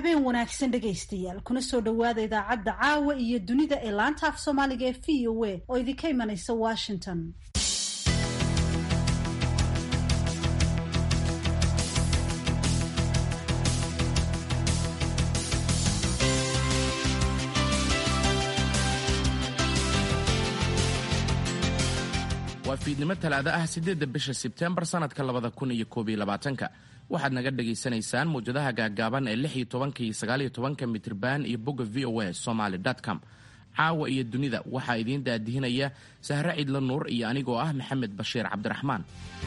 habeen wanaagsan dhegaystayaal kuna soo dhowaada idaacadda caawa iyo dunida ee laanta af soomaaliga ee v o a oo idinka imanaysa washington waa fiidnimo talaado ah siddeedda bisha sebteembar sannadka labada kun iyo koob iyo labaatanka waxaad naga dhagaysanaysaan mawjadaha gaagaaban ee lix iyo tobanka iyo sagaal iyo tobanka mitriban iyo bogga v o a somaly com caawa iyo dunida waxaa idiin daadihinaya sahre cidlo nuur iyo anigoo ah maxamed bashiir cabdiraxmaan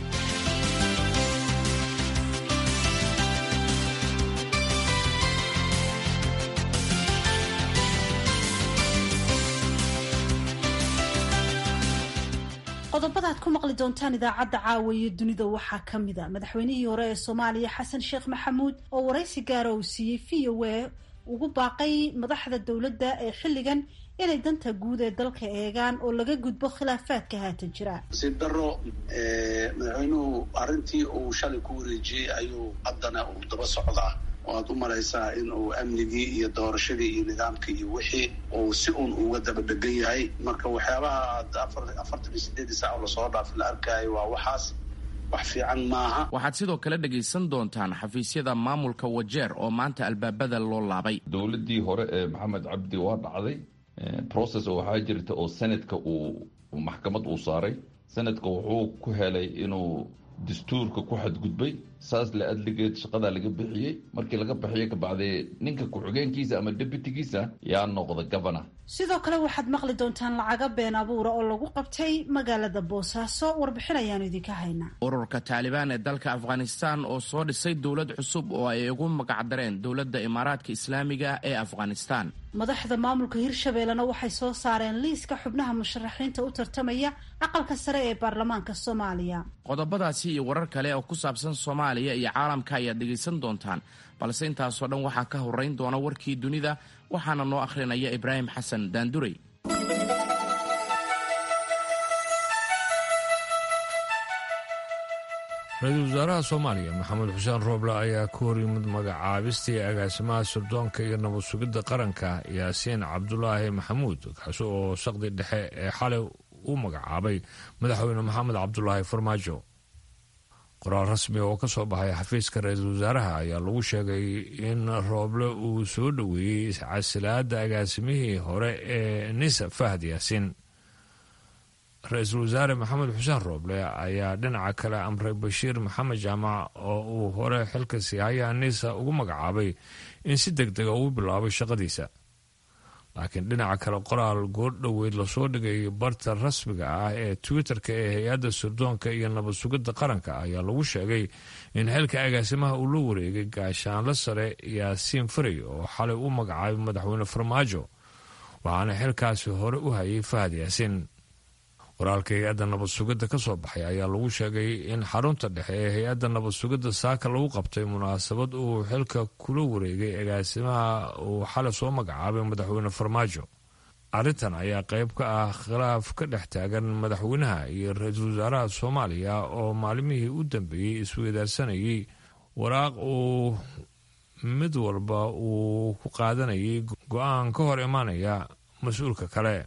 qodobada ad ku maqli doontaan idaacadda caawa iyo dunida waxaa ka mid a madaxweynihii hore ee soomaaliya xasan sheekh maxamuud oo waraysi gaara uu siiyey v o a ugu baaqay madaxda dowladda ee xilligan inay danta guud ee dalka eegaan oo laga gudbo khilaafaadka haatan jira nasiib daro madaxweynuhu arrintii uu shalay ku wareejiyey ayuu haddana uu daba socdaa oo aad u malaysaa in uu amnigii iyo doorashadii iyo nidaamkii iyo wixii uu si uun uga daba dhegan yahay marka waxyaabaha aad afartan iyo sideedii saac oo lasoo dhaafi la arkaayo waa waxaas wax fiican maaha waxaad sidoo kale dhegaysan doontaan xafiisyada maamulka wajeer oo maanta albaabada loo laabay dowladdii hore ee maxamed cabdi waa dhacday process oo waxaa jirta oo senadka uu maxkamad uu saaray senadka wuxuu ku helay inuu dastuurka ku xadgudbay saas la adligeed shaqadaa laga bixiyey markii laga bixiyo kabacdee ninka ku-xigeenkiisa ama debutigiisa yaa noqda governor sidoo kale waxaad maqli doontaan lacaga been abuura oo lagu qabtay magaalada boosaaso warbixin ayaanu idinka haynaa ururka taalibaan ee dalka afghanistan oo soo dhisay dowlad cusub oo ay ugu magacdareen dowladda imaaraadka islaamiga ee afghanistan madaxda maamulka hirshabeellena waxay soo saareen liiska xubnaha musharaxiinta u tartamaya aqalka sare ee baarlamaanka soomaaliya qodobadaasi iyo warar kale oo ku saabsan soomaaliya iyo caalamka ayaad dhegaysan doontaan balse intaasoo dhan waxaa ka horeyn doona warkii dunida waxaana noo akhrinaya ibraahim xasan daandurey ra-iisul wasaaraha soomaaliya maxamed xuseen rooble ayaa ka hor yimid magacaabistii agaasimaha sirdoonka iyo nabad sugidda qaranka yaasiin cabdulaahi maxamuud kaasi oo saqdi dhexe ee xalay u magacaabay madaxweyne maxamed cabdulaahi farmaajo qoraal rasmi oo ka soo baxay xafiiska ra-iisul wasaaraha ayaa lagu sheegay in rooble uu soo dhoweeyey casilaada agaasimihii hore ee nisa fahad yaasiin ra-iisul wasaare maxamed xuseen rooble ayaa dhinaca kale amray bashiir maxamed jaamac oo uu hore xilka siihayaha nisa ugu magacaabay in si deg dega uu bilaabo shaqadiisa laakiin dhinaca kale qoraal goordhoweyd lasoo dhigay barta rasmiga ah ee twitter-ka ee hay-adda sirdoonka iyo nabad sugidda qaranka ayaa lagu sheegay in xilka agaasimaha uu la wareegay gaashaanle sare yaasiin faray oo xalay u magacaabay madaxweyne farmaajo waxaana xilkaasi hore u hayay fahad yaasiin qoraalka hay-adda nabad sugidda ka soo baxay ayaa lagu sheegay in xarunta dhexe ee hay-adda nabad sugidda saaka lagu qabtay munaasabad uu xilka kula wareegay agaasimaha uu xalay soo magacaabay madaxweyne farmaajo arrintan ayaa qayb ka ah khilaaf ka dhex taagan madaxweynaha iyo ra-iisul wasaaraha soomaaliya oo maalimihii u dambeeyey isweydaarsanayay waraaq uu mid walba uu ku qaadanayay go-aan ka hor imaanaya mas-uulka kale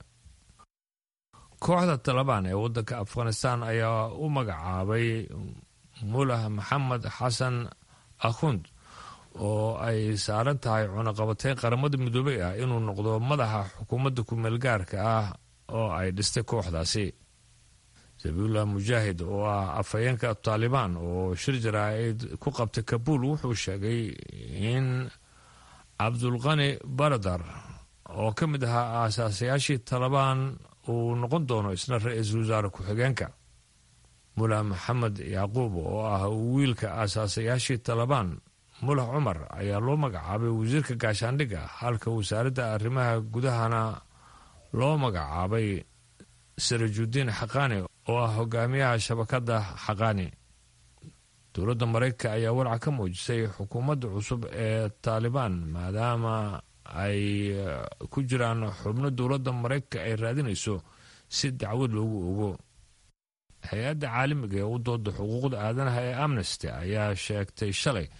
kooxda talabaan ee waddanka afghanistan ayaa u magacaabay mulah maxamed xasan akhund oo ay saaran tahay cunaqabateyn qaramada midoobey ah inuu noqdo madaxa xukuumadda ku-meelgaarka ah oo ay dhistay kooxdaasi sabiullah mujaahid oo ah afhayeenka taalibaan oo shir jaraa-id ku qabtay kabuul wuxuu sheegay in cabdulqani baradar oo ka mid ahaa aasaasayaashii talabaan uu noqon doono isna ra-iisul wasaare ku-xigeenka mulah maxamed yacquub oo ah wiilka aasaasayaashii talabaan mulah cumar ayaa loo magacaabay wasiirka gaashaandhigga halka wasaaradda arrimaha gudahana loo magacaabay sarajudiin xaqaani oo ah hogaamiyaha shabakadda xaqaani dowladda maraykanka ayaa walca ka muujisay xukuumadda cusub ee taalibaan maadaama ay ku jiraan xubno dowladda maraykanka ay raadinayso si dacwad loogu ogo hay-adda caalamiga ee u dooda xuquuqda aadanaha ee amnesty ayaa sheegtay shalay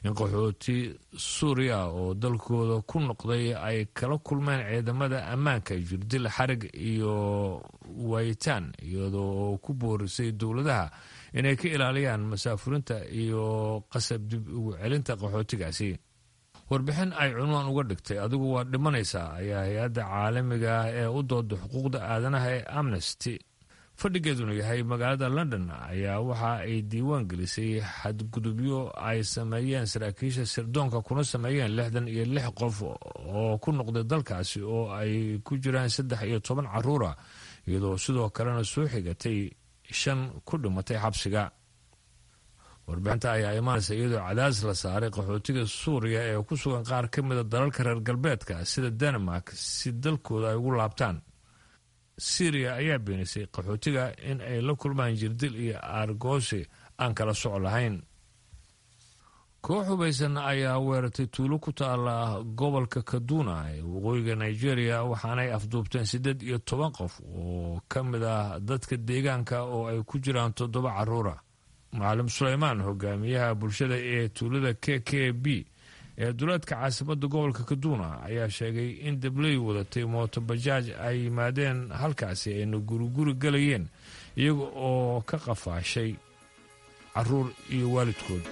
in qaxooti suuriya oo dalkooda ku noqday ay kala kulmeen ciidamada ammaanka jirdil xarig iyo waayitaan iyadoo ku boorisay dowladaha inay ka ilaaliyaan masaafurinta iyo qasab dib ugu celinta qaxootigaasi warbixin ay cunwaan uga dhigtay adigu waa dhimanaysaa ayaa hay-adda caalamiga ah ee u dooda xuquuqda aadanaha ee amnesty fadhigeeduna yahay magaalada london ayaa waxa ay diiwaan gelisay xadgudubyo ay sameeyeen saraakiisha sirdoonka kuna sameeyeen lixdan iyo lix qof oo ku noqday dalkaasi oo ay ku jiraan saddex iyo toban caruura iyadoo sidoo kalena soo xigatay shan ku dhimatay xabsiga warbixinta ayaa imaanaysa iyadoo cadaadis la saaray qaxootiga suuriya ee ku sugan qaar ka mida dalalka reer galbeedka sida denmark si dalkooda ay ugu laabtaan syriya ayaa beenisay qaxootiga in ay la kulmaan jirdil iyo aargoosi aan kala soco lahayn koox hubaysan ayaa weerartay tuulo ku taala gobolka kaduna ee waqooyiga nigeria waxaanay afduubteen siddeed iyo toban qof oo ka mid ah dadka deegaanka oo ay ku jiraan toddoba caruura macalin suleymaan hogaamiyaha bulshada ee tuulada k k b ee duleedka caasimadda gobolka kaduna ayaa sheegay in dabley wadatay mooto bajaaj ay yimaadeen halkaasi ayna guriguri galayeen iyaga oo ka qafaashay caruur iyo waalidkood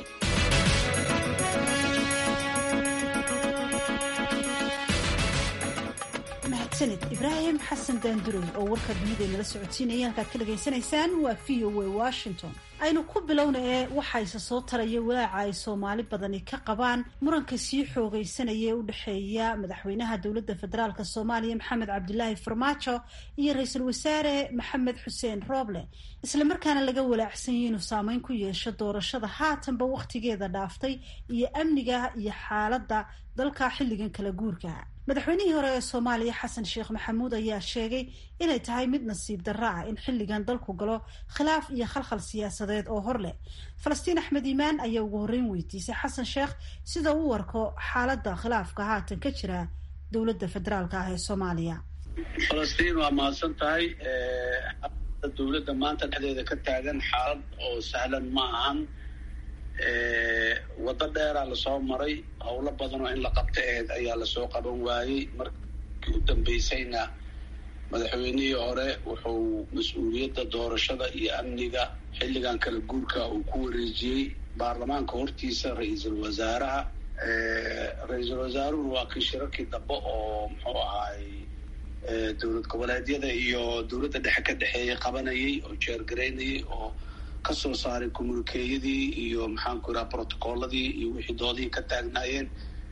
mahadsanid ibraahim xasan daanduray oo warka dunida nala socodsiinaya halkaad ka dhagaysanaysaan waa v o a washington aynu ku bilowna ee waxayse soo taraya walaaca ay soomaali badani ka qabaan muranka sii xoogaysanaya ee u dhexeeya madaxweynaha dowladda federaalk soomaaliya maxamed cabdilaahi farmaajo iyo ra-iisul wasaare maxamed xuseen rooble islamarkaana laga walaacsanyahy inuu saameyn ku yeesho doorashada haatanba wakhtigeeda dhaaftay iyo amniga iyo xaaladda dalka xilligan kala guurka madaxweynihii hore ee soomaaliya xasan sheekh maxamuud ayaa sheegay inay tahay mid nasiib darro ah in xilligan dalku galo khilaaf iyo khalkhal siyaasadeed oo hor leh falastiin axmed iimaan ayaa ugu horreyn weydiisay xasan sheekh sida u warko xaaladda khilaafka haatan ka jira dowladda federaalka ah ee soomaaliya falastiin waa mahadsan tahay dowladda maanta dhexdeeda ka taagan xaalad oo sahlan ma ahan waddo dheeraa lasoo maray howlo badan oo in la qabta aheyd ayaa lasoo qaban waayey markii u dambeysayna madaxweynihii hore wuxuu mas-uuliyadda doorashada iyo amniga xilligan kala guurka uu ku wareejiyey baarlamaanka hortiisa ra-iisul wasaaraha ra-iisul wasaaruhuna waa kii shirarkii dambe oo muxuu ahaay dowlad goboleedyada iyo dowladda dhexe ka dhexeeyay qabanayay oo jeergaraynayay oo kasoo saaray communikeeyadii iyo maxaanku ihaha protocolladii iyo wixii doodihii ka taagnaayeen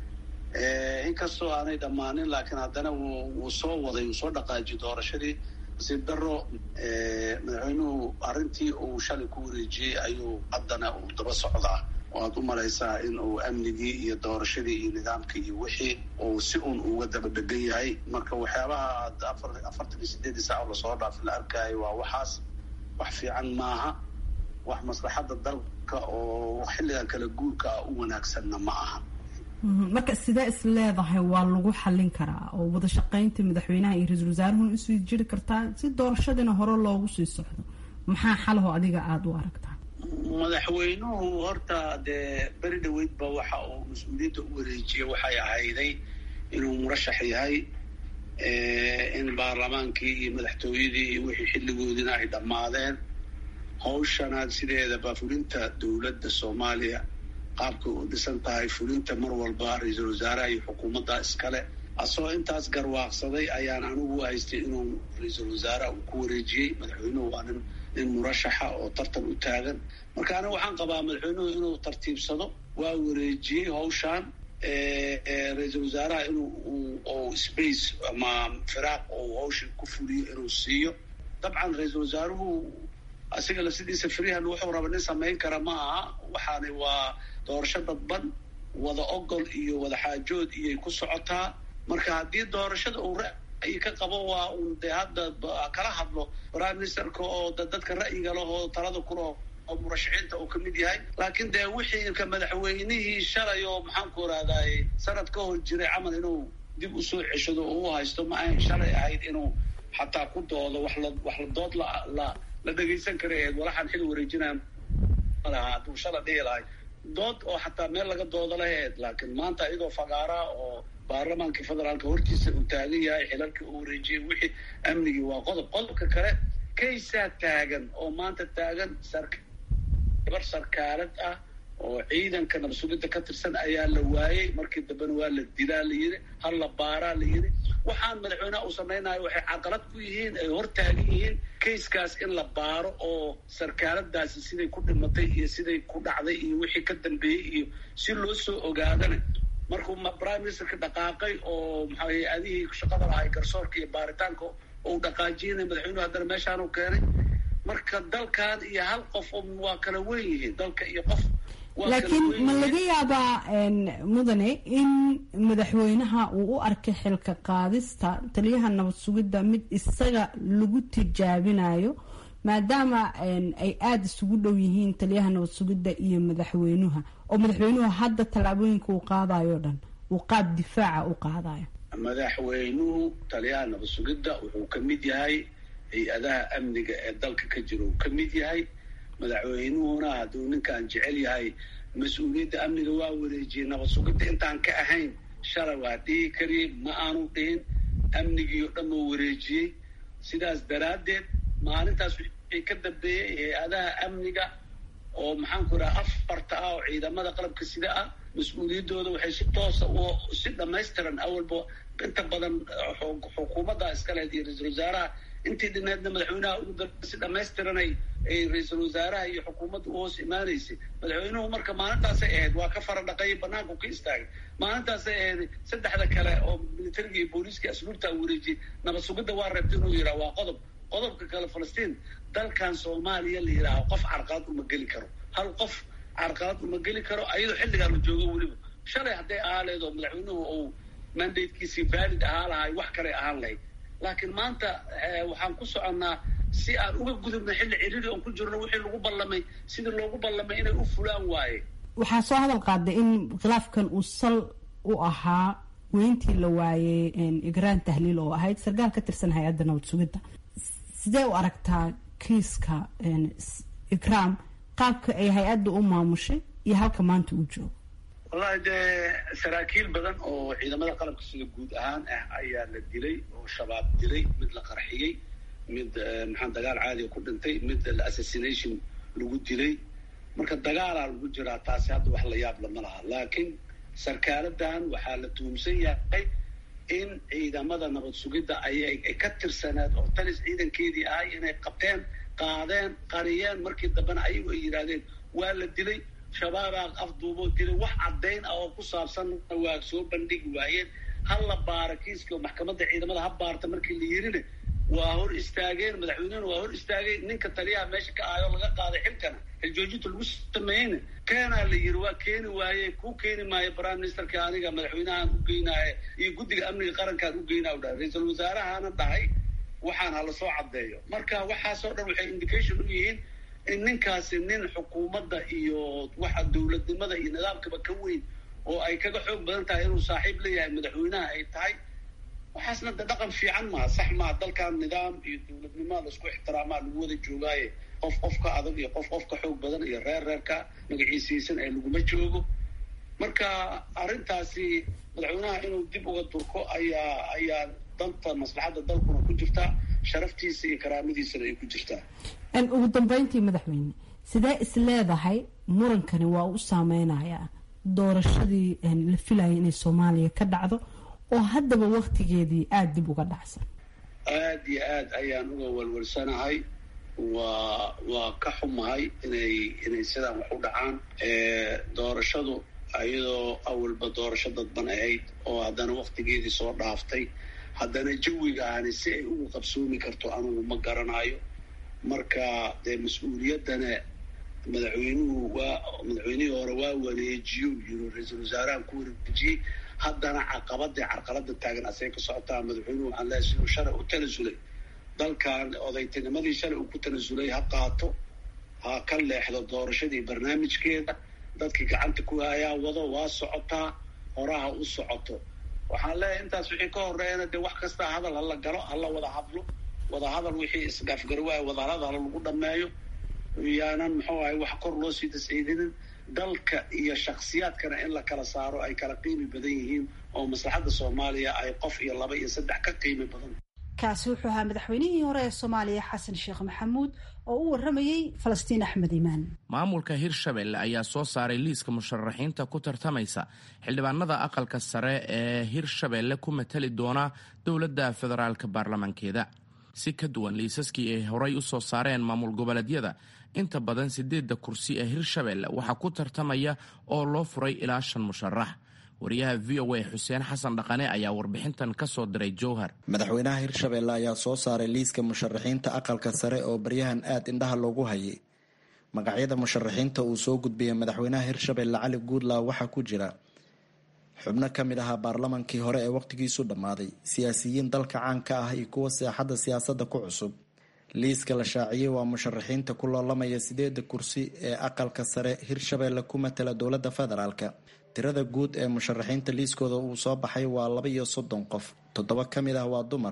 inkastoo aanay dhammaanin laakiin haddana wuu soo waday wuu soo dhaqaajiyay doorashadii nasiib daro madaxweynuhu arrintii uu shalay ku wareejiyey ayuu haddana uu daba socdaa oo aad u malaysaa in uu amnigii iyo doorashadii iyo nidaamkii iyo wixii uu si un uga daba dhegan yahay marka waxyaabaha aad afar afartan iyo sideedii saac oo lasoo dhaafay la arkaayo waa waxaas wax fiican maaha wax maslaxadda dalka oo xilligan kala guurka ah u wanaagsanna ma aha marka sidee is leedahay waa lagu xallin karaa oo wada shaqaynta madaxweynaha iyo ra-iisul wasaaruhuna usii jiri kartaa si doorashadiina hore loogu sii socdo maxaa xalaho adiga aada u aragtaa madaxweynuhu horta dee beri dhaweydba waxa uu mas-uuliyadda u wareejiyey waxay ahayday inuu murashax yahay in baarlamaankii iyo madaxtooyadii iyo wixii xilligoodina ay dhammaadeen hawshanaad sideedaba fulinta dowladda soomaaliya qaabka u dhisan tahay fulinta mar walba ra-iisul wasaaraha iyo xukuumadda iskale asagoo intaas garwaaqsaday ayaan anigu haystay inuu ra-iisul wasaaraha uu ku wareejiyey madaxweynuhu waa nin nin murashaxa oo tartan u taagan marka aniga waxaan qabaa madaxweynuhu inuu tartiibsado waa wareejiyey hawshaan ra-iisul wasaaraha inuu space ama firaaq uu hawsha ku fuliyo inuu siiyo dabcan ra-iisul wasaaruhu asiga la sidiisa firihan wuxuu raba nin samayn kara ma aha waxaani waa doorasho dadban wada ogol iyo wada xaajood iyay ku socotaa marka haddii doorashada uu ra'yi ka qabo waa uun dee hadda kala hadlo prime ministerka oo dadka ra'yiga leh oo talada kuleh oo murashaxiinta uu kamid yahay laakiin dee wixii ka madaxweynihii shalay oo maxaanku irahdaay sanad ka hor jiray camal inuu dib usoo ceshado oo u haysto ma ahayn shalay ahayd inuu xataa ku doodo wax la wax la dood la la la dhegaysan kara eed walaxaan xil wareejinaya malaha hadduu shala dhihi lahay dood oo xataa meel laga dooda lahayd laakiin maanta iyadoo fagaara oo baarlamaanka federaalka hortiisa uu taagan yahay xilalkii uu wareejiyey wixii amnigii waa qodob qodobka kale kaysaa taagan oo maanta taagan gabar sarkaalad ah oo ciidanka nabsugidda ka tirsan ayaa la waayey markii dambena waa la dilaa la yidhi hal la baaraa la yidhi waxaan madaxweyneha uu samaynayo waxay caqalad ku yihiin ay hor taagan yihiin kayskaas in la baaro oo sarkaaladaasi siday ku dhimatay iyo siday ku dhacday iyo wixii ka dambeeyey iyo si loo soo ogaadana markuu prime ministerka dhaqaaqay oo maxaa hay-adihii shaqada lahay garsoorka iyo baaritaanka ou dhaqaajiyana madaxweynuhu haddana meeshaanu keenay marka dalkan iyo hal qof waa kala weyn yihiin dalka iyo qof laakiin ma laga yaabaa mudane in madaxweynaha uu u arkay xilka qaadista taliyaha nabad sugidda mid isaga lagu tijaabinayo maadaama ay aada isugu dhow yihiin taliyaha nabad sugidda iyo madaxweynuha oo madaxweynuhu hadda tallaabooyinka uu qaadayo o dhan uu qaab difaaca u qaadayo madaxweynuhu taliyaha nabad sugidda wuxuu ka mid yahay hay-adaha amniga ee dalka ka jira uu ka mid yahay madaxweynuhuna hadduu ninkaan jecel yahay mas-uuliyadda amniga waa wareejiyey nabad sugidda intaan ka ahayn shalay waa dhihi kariyey ma aanu dhihin amnigii oo dhan uu wareejiyey sidaas daraaddeed maalintaas wixii ka dambeeyey hay-adaha amniga oo maxaanku idhaha afarta ah oo ciidamada qalabka sida ah mas-uuliyaddooda waxay si toosa u si dhamaystiran awalba inta badan xukuumadda iska lehed iyo ra-iisul wasaaraha intii dhineedna madaxweynaha ugu dar si dhamaystiranay ay ra-iisul wasaaraha iyo xukuumadda u hoos imaanaysay madaxweynuhu marka maalintaasay ahayd waa ka fara dhaqayay banaanku ka istaagay maalintaasay ahayd saddexda kale oo militariga iyo booliiska asluubta wareejiyey nabad sugidda waa reebta inuu yidhaha waa qodob qodobka kale falastiin dalkan soomaaliya la yidhaaho qof carqalad uma geli karo hal qof carqalad uma geli karo ayadoo xilligaa la joogo weliba shalay hadday ahaa leed oo madaxweynuhu uu mandatekiisii valid ahaa lahay wax kaley ahaan lahayd laakiin maanta waxaan ku soconnaa si aan uga gudubna xilli ciriri oon ku jirno wixii lagu ballamay sidii loogu ballamay inay u fulaan waaye waxaa soo hadal qaaday in khilaafkan uu sal u ahaa weyntii la waayey igraan tahliil oo ahayd sarkaal ka tirsan hay-adda nabad sugidda sidee u aragtaa kiiska ikraam qaabka ay hay-adda u maamushay iyo halka maanta uu joogo wallahi dee saraakiil badan oo ciidamada qalabka sida guud ahaan ah ayaa la dilay oo shabaab dilay mid la qarxiyey mid maxaa dagaal caadiga ku dhintay mid assassination lagu dilay marka dagaalaa lagu jiraa taasi hadda wax la yaab lama laha laakiin sarkaaladan waxaa la tuhumsan yahay in ciidamada nabad sugidda ayay ka tirsaneed oo talis ciidankeedii ahay inay qabteen qaadeen qariyeen markii dambena ayagu ay yidhaahdeen waa la dilay shabaabaa afduuboo dilay wax caddayn ah oo ku saabsanna waa soo bandhigi waayeen hal la baara kiiskii oo maxkamadda ciidamada ha baarta markii la yirina waa hor istaageen madaxweynehuna waa hor istaagay ninka taliyaha meesha ka ahayo laga qaaday xilkana xiljoojinta lagu sameeyeyna keenaa la yiri waa keeni waaye kuu keeni maayo prime ministerka aniga madaxweynahaan u geynaaye iyo guddiga amniga qarankaan u geynaa u dhahay ra-iisul wasaarahana dhahay waxaan hala soo caddeeyo marka waxaasoo dhan waxay indication u yihiin in ninkaasi nin xukuumadda iyo waxa dowladnimada iyo nidaamkaba ka weyn oo ay kaga xoog badan tahay inuu saaxiib leeyahay madaxweynaha ay tahay waxaasna de dhaqan fiican maa sax maa dalkan nidaam iyo dowladnimaa laisku ixtiraamaa lagu wada joogaaye qof qofka adag iyo qof qofka xoog badan iyo reer reerka magaciisaysan ee laguma joogo marka arrintaasi madaxweynaha inuu dib uga durko ayaa ayaa danta maslaxadda dalkuna ku jirtaa sharaftiisa iyo karaamadiisana ay ku jirtaa ugu dambeyntii madaxweyne sidee is leedahay murankani waa u saameynayaa doorashadii la filayay inay soomaaliya ka dhacdo oo haddaba waktigeedii aada dib uga dhacsan aada iyo aad ayaan uga walwalsanahay waa waa ka xumahay inay inay sidaan wax u dhacaan doorashadu iyadoo awalba doorasho dadban ahayd oo haddana waktigeedii soo dhaaftay haddana jawigaani si ay ugu qabsoomi karto anugu ma garanayo marka dee mas-uuliyaddana madaxweynuhu waa madaxweynihii hore waa wareejiyo yiro ra-iisul wasaarahan ku wareejiyey haddana caqabadii carqalada taagan asay ka socotaa madaxweynuhu waxaan leehay siduu shalay u tanasulay dalkan odaytinimadii shalay uu ku tanasulay ha qaato ha ka leexdo doorashadii barnaamijkeeda dadkii gacanta ku hayaa wado waa socotaa horaha u socoto waxaan leeyahay intaas wixii ka horeeyana dee wax kasta hadal hala galo hala wada hadlo wada hadal wixii isdhaafgari waayo wadahadal hala lagu dhameeyo yaanan muxuu ahay wax kor loo sii tasciidinin dalka iyo shakhsiyaadkana in la kala saaro ay kala qiimi badan yihiin oo maslaxadda soomaaliya ay qof iyo laba iyo saddex ka qiimi badan kaasi wuxuu ahaa madaxweynihii hore ee soomaaliya xasan sheekh maxamuud oo u waramayey falastiin axmed iimaan maamulka hirshabelle ayaa soo saaray liiska musharaxiinta ku tartamaysa xildhibaanada aqalka sare ee hirshabelle ku matali doona dowladda federaalka baarlamankeeda si ka duwan liisaskii ay horay u soo saareen maamul goboleedyada inta badan siddeedda kursi ee hirshabelle waxaa ku tartamaya oo loo furay ilaa shan musharax wariyaha v o a xuseen xasan dhaqane ayaa warbixintan ka soo diray jowhar madaxweynaha hirshabelle ayaa soo saaray liiska musharaxiinta aqalka sare oo baryahan aad indhaha loogu hayay magacyada musharaxiinta uu soo gudbiyey madaxweynaha hirshabelle cali guudlaaw waxaa ku jira xubno ka mid ahaa baarlamankii hore ee wakhtigiisu dhammaaday siyaasiyiin dalka caanka ah iyo kuwa seexadda siyaasadda ku cusub liiska la shaaciyey waa musharaxiinta ku loolamaya sideeda kursi ee aqalka sare hirshabelle ku matala dowladda federaalka tirada guud ee musharaxiinta liiskooda uu soo baxay waa laba iyo soddon qof toddoba ka mid ah waa dumar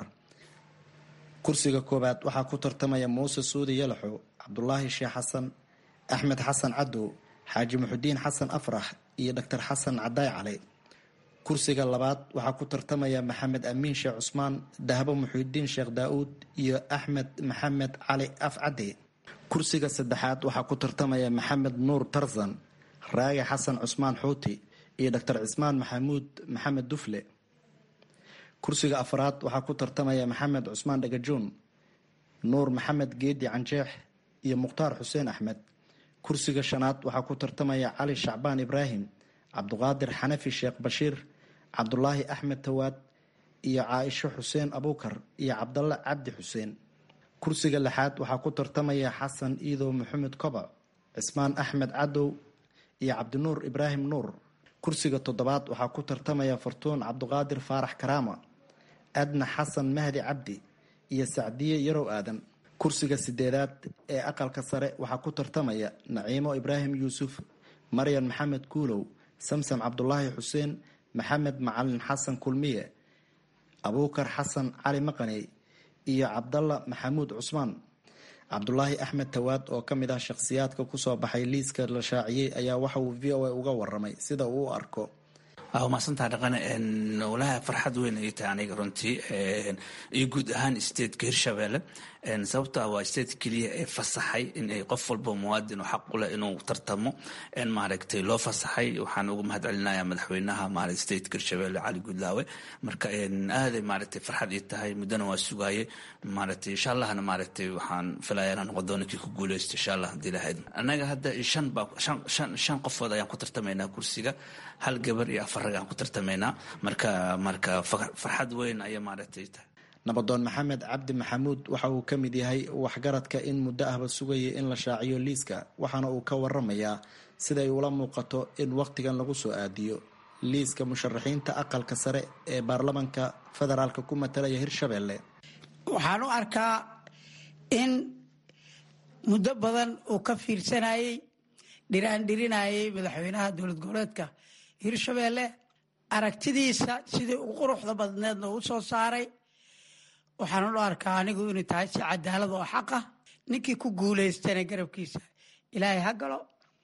kursiga koowaad waxaa ku tartamaya muuse suudi yalaxo cabdulaahi sheekh xasan axmed xasan cadow xaaji muxudiin xasan afrax iyo doctor xasan cadaay cali kursiga labaad waxaa ku tartamaya maxamed amiin sheekh cusmaan dahbo muxudiin sheekh daa-uud iyo axmed maxamed cali afcade kursiga saddexaad waxaa ku tartamaya maxamed nuur tarzan raage xasan cusmaan xuuti iyo doctor cismaan maxamuud maxamed dufle kursiga afraad waxaa ku tartamaya maxamed cusmaan dhagajoon nuur maxamed geedi canjeex iyo mukhtaar xuseen axmed kursiga shanaad waxaa ku tartamaya cali shacbaan ibraahim cabduqaadir xanafi sheekh bashiir cabdulaahi axmed tawaad iyo caaisho xuseen abuukar iyo cabdalle cabdi xuseen kursiga lixaad waxaa ku tartamaya xasan iidow maxamed kobac cismaan axmed cadow iyo cabdinuur ibraahim nuur kursiga toddobaad waxaa ku tartamaya fartuun cabduqaadir faarax karaama adna xasan mahdi cabdi iyo sacdiye yarow aadan kursiga sideedaad ee aqalka sare waxaa ku tartamaya naciimo ibraahim yuusuf maryan maxamed kuulow samsam cabdulaahi xuseen maxamed macalin xasan kulmiye abuukar xasan cali maqaney iyo cabdalla maxamuud cusmaan cabdulaahi axmed tawaad oo ka mid ah shakhsiyaadka kusoo baxay liiska la shaaciyey ayaa waxa uu v o a uga waramay sida uu u arko waa mahadsantaha dhaqane walaha farxad weyn ay tahay aniga runtii iyo guud ahaan stateka hirshabelle sababto ah waa state keliya ee fasaxay in ay qof walba muwaadin oo xaq u leh inuu tartamo maaragtay loo fasaxay waxaan uga mahad celinaya madaxweynaha maarata stateka hirshabelle cali guudlaawe marka aaday maaragtay farxad ii tahay muddana waa sugaye maaragtay insha allahna maaragtay waxaan filaya inaan noqon doono kii ku guuleysto insha allah hadii lahayd annaga hadda shan baa shan shan qofood ayaan ku tartamaynaa kursiga hal gabar iyo afar rag aan ku tartamaynaa marka marka farxad weyn ayay maaragtay tahay nabadoon maxamed cabdi maxamuud waxa uu ka mid yahay waxgaradka in muddo ahba sugayay in la shaaciyo liiska waxaana uu ka waramayaa siday ula muuqato in wakhtigan lagu soo aadiyo liiska musharaxiinta aqalka sare ee baarlamanka federaalka ku matalaya hirshabelle waxaan u arkaa in muddo badan uu ka fiirsanayey dhiraandhirinayay madaxweynaha dowlad goboleedka hirshabelle aragtidiisa sidii u quruxda badneedna u soo saaray waxaan u arkaa anigu inay tahay si cadaalad oo xaqa ninkii ku guuleystana garabkiisa ilaahay ha galo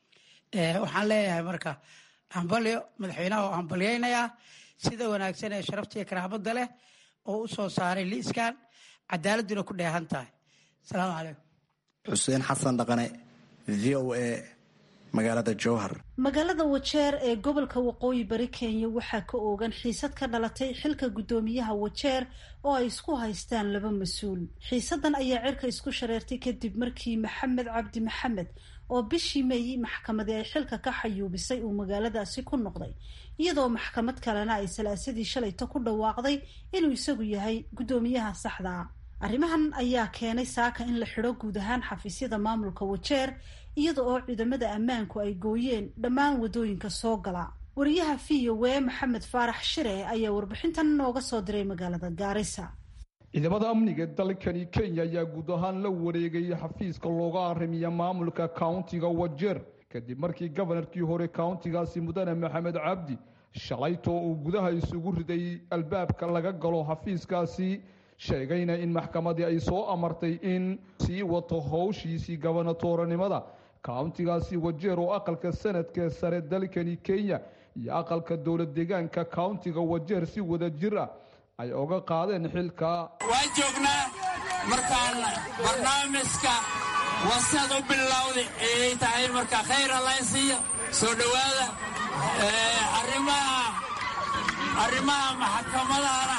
waxaan leeyahay marka hambalyo madaxweynaha oo hambalyaynayaa sida wanaagsan ee sharaftiiyo karaamada leh oo u soo saaray liiskan cadaaladuna ku dheehan tahay asalaamu calaykum xuseen xasan dhaqane v o a magaalada jowhar magaalada wajeer ee gobolka waqooyi bari kenya waxaa ka oogan xiisad ka dhalatay xilka guddoomiyaha wajeer oo ay isku haystaan laba mas-uul xiisadan ayaa cirka isku shareertay kadib markii maxamed cabdi maxamed oo bishii meey maxkamadii ay xilka ka xayuubisay uu magaaladaasi ku noqday iyadoo maxkamad kalena ay salaasadii shalayta ku dhawaaqday inuu isagu yahay guddoomiyaha saxda ah arrimahan ayaa keenay saaka in la xidho guud ahaan xafiisyada maamulka wajeer iyada oo ciidamada ammaanku ay gooyeen dhammaan wadooyinka soo gala wariyaha v o w maxamed faarax shire ayaa warbixintan nooga soo diray magaalada gaarisa ciidamada amniga dalkani kenya ayaa guud ahaan la wareegay xafiiska looga arrimiya maamulka countiga wajeer kadib markii gobanarkii hore countigaasi mudane maxamed cabdi shalaytoo uu gudaha isugu riday albaabka laga galo xafiiskaasi sheegayna in maxkamadii ay soo amartay in sii wato howshiisii gabanatooranimada countigaasi wajeer oo aqalka sanadka sare dalkani kenya iyo aqalka dowlad deegaanka countiga wajeer si wada jir ah ay oga qaadeen xilka waan joognaa markaan barnaamijka wasad u bilowday ayay tahay marka khayr allaysiiyo soo dhowaada arrimaha arrimaha maxakamadana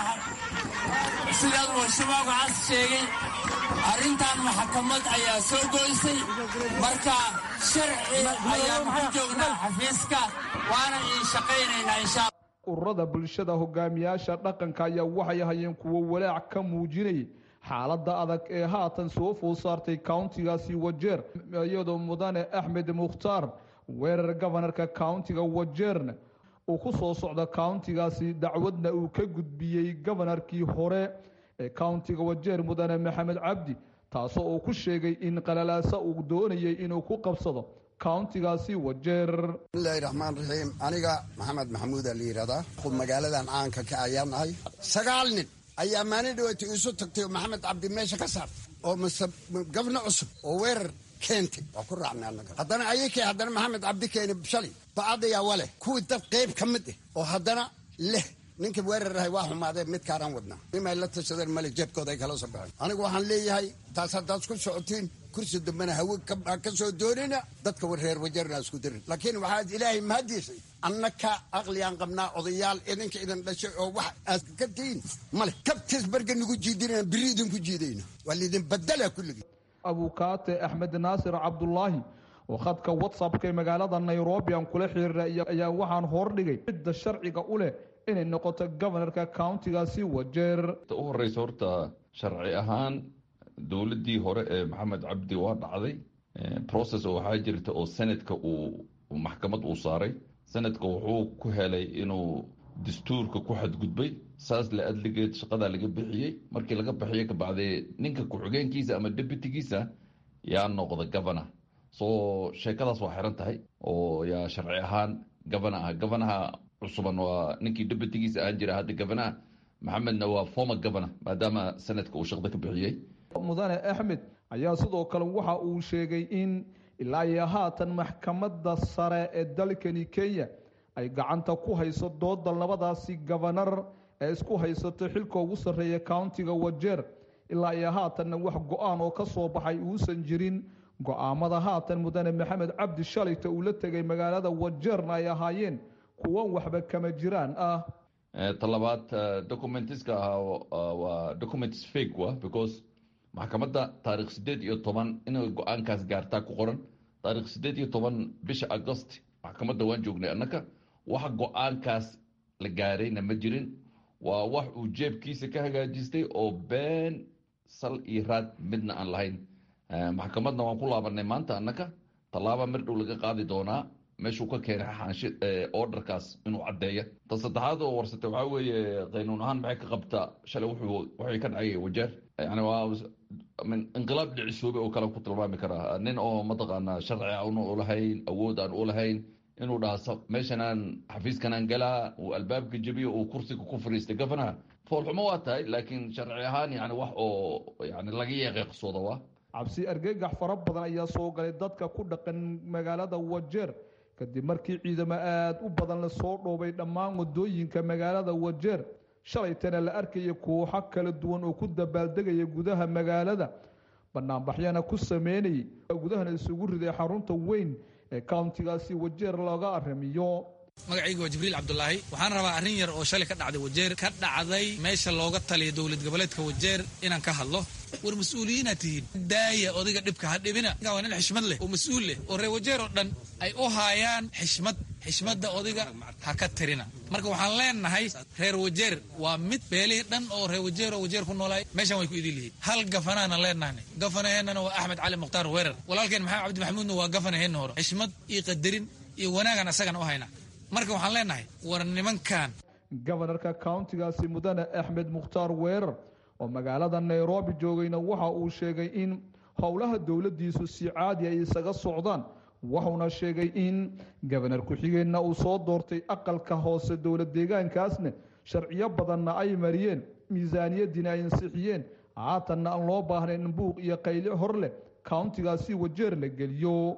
sidaad washabaabka cas sheegay arrintan maxkamad ayaa soo goysay marka sharci ayaan ku joognaa xafiiska waana iin shaqaynaynaa insha ururada bulshada hogaamiyaasha dhaqanka ayaa waxay hayeen kuwo walaac ka muujinayay xaaladda adag ee haatan soo food saartay countigaasi wajeer iyadoo mudane axmed mukhtaar weerar gobanarka countiga wajeerna uu ku soo socda countigaasi dacwadna uu ka gudbiyey gobanarkii hore ee countiga wajeer mudane maxamed cabdi taasoo uu ku sheegay in qalalaasa uu doonayay inuu ku qabsado countigaasi wajeer bismillahi raxmaan raxiim aniga maxamed maxamuudaa la yidhahdaa magaaladan caanka ka ayaan nahay sagaal nin ayaa maalin dhaweeta iisu tagtay oo maxamed cabdi meesha ka saartay oo mise gabno cusub oo weerar keentay waa ku raacnay annaga haddana ayakii haddana maxamed cabdi keeni shalay bacadayaa waleh kuwii dad qayb ka mid ah oo haddana leh ninka weerarahay waa xumaadee midkaanaan wadnaa nimay la tashadeen male jeebkooda ay kala soo baxeen anigu waxaan leeyahay taas haddaad ku socotiin kursi dambena hawe ka soo doonina dadka reer wajeerna isku dirin laakiin waxaad ilaahay mahadiisay annaka aqligaan qabnaa odayaal idinka idin dhashay oo wax aad ka tihiin male kabtiis barga nagu jiidinana biri idinku jiidayna waa laidin badala kulligii abukaate axmed naasir cabdulaahi oo khadka whatsappka ee magaalada nairobi aan kula xiriira ayaa waxaan hordhigay cidda sharciga u leh inay noqoto gobanarka countigaasi wajeer u horeysa horta sharci ahaan dowladdii hore ee maxamed cabdi waa dhacday process oo waxaa jirta oo senadka uu maxkamad uu saaray senadka wuxuu ku helay inuu dastuurka ku xadgudbay saas la adligeed shaqadaa laga bixiyey markii laga bixiyo kabacdee ninka ku-xigeenkiisa ama deputigiisa yaa noqda governor so sheekadaas waa xiran tahay oo yaa sharci ahaan governor ah governaha cusuban waa ninkii deputigiisa ahaan jira hadda governaha maxamedna waa former governor maadaama sanadka uu shaqda ka bixiyey mudane axmed ayaa sidoo kale waxa uu sheegay in ilaa iyo haatan maxkamadda sare ee dalkani kenya ay gacanta ku hayso dooda labadaasi gabanar ee isku haysato xilka ugu sarreeya countiga wajeer ilaa iyo haatanna wax go-aan oo ka soo baxay uusan jirin go-aamada haatan mudane maxamed cabdi shalayta uu la tegay magaalada wajeerna ay ahaayeen kuwan waxba kama jiraan ah talabaad documentiska ahaa waa documents fake wa because maxkamadda taarikh sideed iyo toban inay go-aankaas gaartaa ku qoran taarikh sideed iyo toban bisha agost maxkamadda waan joognay annaka wax go-aankaas la gaarayna ma jirin waa wax uu jeebkiisa ka hagaajistay oo been sal iyo raad midna aan lahayn maxkamadna waan ku laabanay maanta annaka tallaaba mir dhow laga qaadi doonaa meeshuu ka keenay xaanshi orderkaas inuu caddeeya ta saddexaad oo warsatay waxaa weeye qaynuun ahaan maxay ka qabtaa shalay wuxuu waxay ka dhacay wajeer yani waa inqilaab dhicisoobay oo kale ku tilmaami karaa nin oo mataqaanaa sharci aan u lahayn awood aan u lahayn inuu dhaha meeshanaan xafiiskanaan galaa uu albaabka jebiyo uu kursiga ku fariistay gafanaha foolxumo waa tahay laakiin sharci ahaan yani wax oo yani laga yeeqeeqsooda waa cabsi argagax fara badan ayaa soo galay dadka ku dhaqan magaalada wajeer kadib markii ciidamo aada u badan lasoo dhoobay dhammaan wadooyinka magaalada wajeer shalaytana la arkaya kooxo kala duwan oo ku dabaaldegaya gudaha magaalada banaanbaxyana ku sameynayay gudahana isugu riday xarunta weyn ee countigaasi wajeer looga aramiyo magacayga waa jibriil cabdulaahi waxaan rabaa arrin yar oo shalay ka dhacday wajeer ka dhacday meesha looga taliya dowlad goboleedka wajeer inaan ka hadlo war mas-uuliyiinaad tihiin daaya odayga dhibka ha dhibina waa nin xishmad leh oo mas-uul leh oo reer wajeer oo dhan ay u haayaan xishmad xishmadda odayga ha ka tirina marka waxaan leenahay reer wajeer waa mid beelihii dhan oo reer wajeer oo wajeer ku noolaay meeshan way ku idin lihiin hal gafanaana leenahna gafanaheennana waa axmed cali mukhtaar weerar walaalkeen maxamed cabdi maxamuudna waa gafanaheenna hore xishmad iyo qadarin iyo wanaagan asagana u hayna marka waxaan leenahay war nimankan gobanarka countigaasi mudane axmed mukhtaar weerar oo magaalada nairobi joogayna waxa uu sheegay in howlaha dowladdiisu si caadi ay isaga socdaan wuxuuna sheegay in gobanar ku-xigeenna uu soo doortay aqalka hoose dowlad deegaankaasna sharciyo badanna ay mariyeen miisaaniyadiina ay ansixiyeen haatanna aan loo baahnayn buuq iyo qayle hor leh countigaasi wajeer la geliyo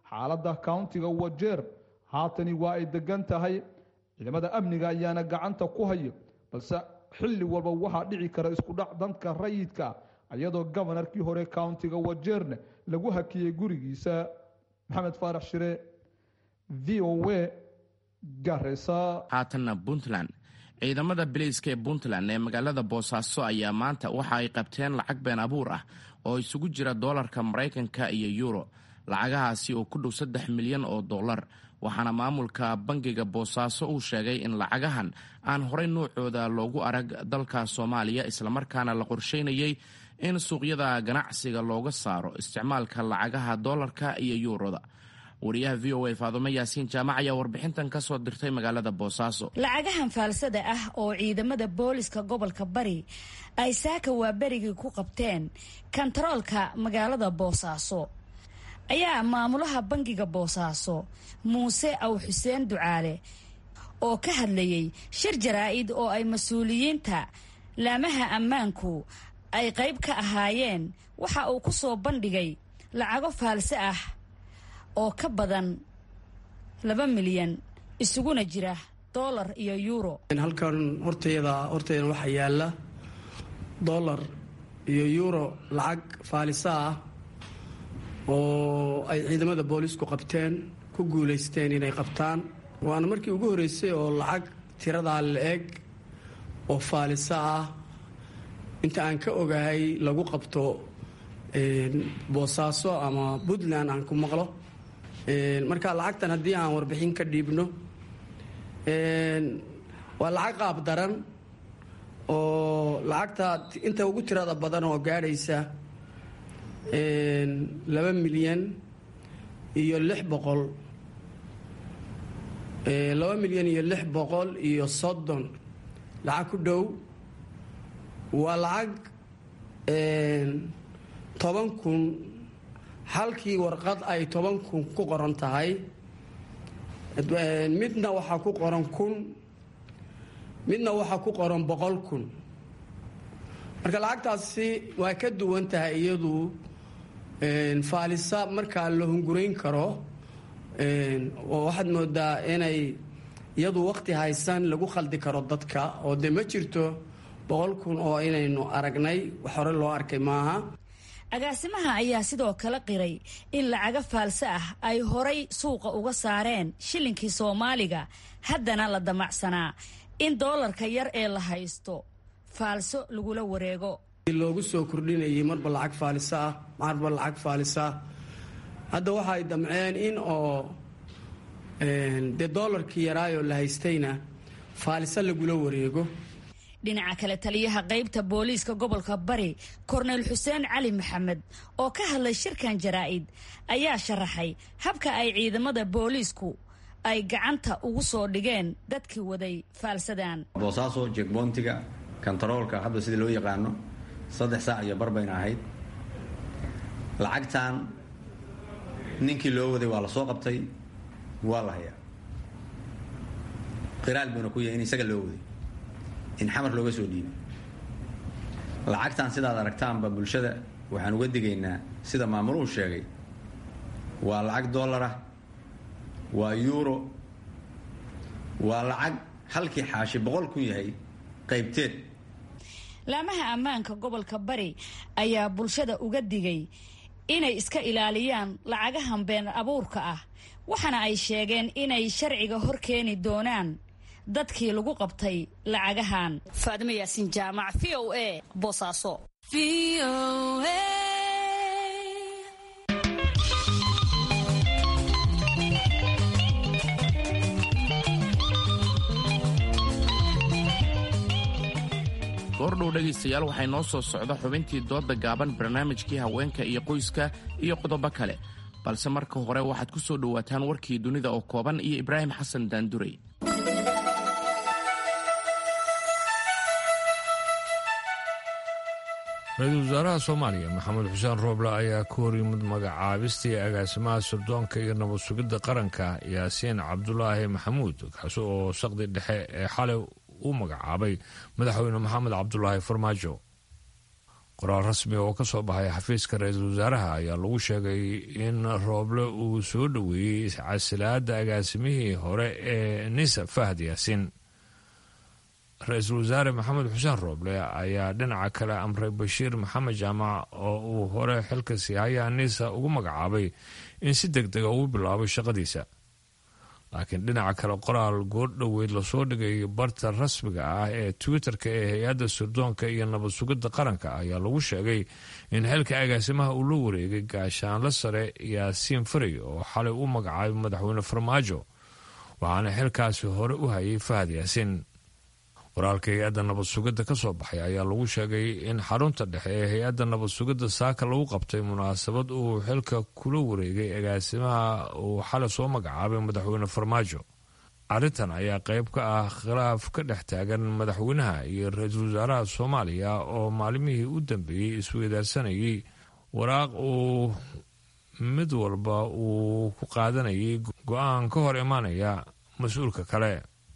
xaaladda countiga wajeer haatani waa ay degan tahay ciidamada amniga ayaana gacanta ku haya balse xilli walba waxaa dhici kara iskudhac danka rayidka iyadoo gobanarkii hore countiga wajeerne lagu hakiyey gurigiisa maxamed faarax shire v o a garesa haatanna puntland ciidamada bileyska ee puntland ee magaalada boosaaso ayaa maanta waxa ay qabteen lacag been abuur ah oo isugu jira doolarka maraykanka iyo yuuro lacagahaasi oo ku dhow saddex milyan oo dollar waxaana maamulka bangiga boosaaso uu sheegay in lacagahan aan horey nuucooda loogu arag dalka soomaaliya islamarkaana la qorsheynayay in suuqyada ganacsiga looga saaro isticmaalka lacagaha doolarka iyo yuuroda wariyaha v o a faadumo yaasiin jaamac ayaa warbixintan ka soo dirtay magaalada boosaaso lacagahan faalsada ah oo ciidamada booliska gobolka bari ay saaka waa berigii ku qabteen kantaroolka magaalada boosaaso ayaa maamulaha bangiga boosaaso muuse aw xuseen ducaale oo ka hadlayay shir jaraa'id oo ay mas-uuliyiinta laamaha ammaanku ay qayb ka ahaayeen waxa uu ku soo bandhigay lacago faalse ah oo ka badan laba milyan isuguna jira dollar iyo yuuro halkan hortayada hortaydan waxaa yaalla dollar iyo yuuro lacag faalisa ah oo ay ciidamada boolisku qabteen ku guulaysteen inay qabtaan waana markii ugu horreysay oo lacag tiradaa la-eg oo faalisa ah inta aan ka ogahay lagu qabto boosaaso ama puntland aan ku maqlo marka lacagtan haddii aan warbixin ka dhiibno waa lacag qaab daran oo lacagta inta ugu tirada badan oo gaadhaysa laba milyan iyo lix boqol laba milyan iyo lix boqol iyo soddon lacag ku dhow waa lacag toban kun halkii warqad ay toban kun ku qoran tahay midna waxaa ku qoran kun midna waxaa ku qoran boqol kun marka lacagtaasi waa ka duwan tahay iyadu faalisa markaa la hungurayn karo oo waxaad moodaa inay iyadu waqti haysan lagu khaldi karo dadka oo dee ma jirto boqol kun oo inaynu aragnay wax hore loo arkay maaha agaasimaha ayaa sidoo kale qiray in lacago faalse ah ay horay suuqa uga saareen shillinkii soomaaliga haddana la damacsanaa in doolarka yar ee la haysto faalso lagula wareego loogu soo kordhinayay marba lacag faalisa ah marba lacag faalisa hadda waxa ay damceen in oo dee doolarkii yaraayoo la haystayna faalisa lagula wareego dhinaca kale taliyaha qaybta booliiska gobolka bari korneyl xuseen cali maxamed oo ka hadlay shirkan jaraa'id ayaa sharaxay habka ay ciidamada booliisku ay gacanta ugu soo dhigeen dadkii waday faalsadan boosaaso jekboontiga kontaroolka hadda sidii loo yaqaano saddex saac iyo bar bayna ahayd lacagtan ninkii loo waday waa la soo qabtay waa la hayaa qiraal buuna ku yahay in isaga loo waday in xamar looga soo dhiibay lacagtan sidaad aragtaanba bulshada waxaan uga digaynaa sida maamuluhu sheegay waa lacag dollar ah waa yuuro waa lacag halkii xaashi boqol kun yahay qaybteed laamaha ammaanka gobolka bari ayaa bulshada uga digay inay iska ilaaliyaan lacagahan been abuurka ah waxaana ay sheegeen inay sharciga hor keeni doonaan dadkii lagu qabtay lacagahan faadimo yaasiin jaamac v o a boosaaso goordhow dhegaystayaal waxay noo soo socda xubintii doodda gaaban barnaamijkii haweenka iyo qoyska iyo qodobo kale balse marka hore waxaad ku soo dhowaataan warkii dunida oo kooban iyo ibraahim xasan daandurey ra-iisul wasaaraha soomaaliya maxamed xuseen rooble ayaa ka hor yimid magacaabistii agaasimaha sirdoonka iyo nabad sugidda qaranka yaasiin cabdulaahi maxamuud kaasi oo saqdi dhexe ee xalay u magacaabay madaxweyne maxamed cabdulaahi farmaajo qoraal rasmi oo ka soo baxay xafiiska ra-iisul wasaaraha ayaa lagu sheegay in rooble uu soo dhoweeyey casilaada agaasimihii hore ee nisa fahad yaasiin ra-iisul wasaare maxamed xuseen rooble ayaa dhinaca kale amray bashiir maxamed jaamac oo uu hore xilka siihaya nisa ugu magacaabay in si deg dega uu bilaabo shaqadiisa laakiin dhinaca kale qoraal goordhoweyd lasoo dhigay barta rasmiga ah ee twitter-ka ee hay-adda sirdoonka iyo nabad sugidda qaranka ayaa lagu sheegay in xilka agaasimaha uu la wareegay gaashaanla sare yaasiin faray oo xalay u magacaabay madaxweyne farmaajo waxaana xilkaasi hore u hayay fahad yaasiin waraalka hay-adda nabad sugidda ka soo baxay ayaa lagu sheegay in xarunta dhexe ee hay-adda nabad sugidda saaka lagu qabtay munaasabad uu xilka kula wareegay agaasimaha uu xalay soo magacaabay madaxweyne farmaajo arrintan ayaa qayb ka ah khilaaf ka dhex taagan madaxweynaha iyo ra-iisul wasaaraha soomaaliya oo maalimihii u dambeeyey isweydaarsanayay waraaq uu mid walba uu ku qaadanayay go-aan ka hor imaanaya mas-uulka kale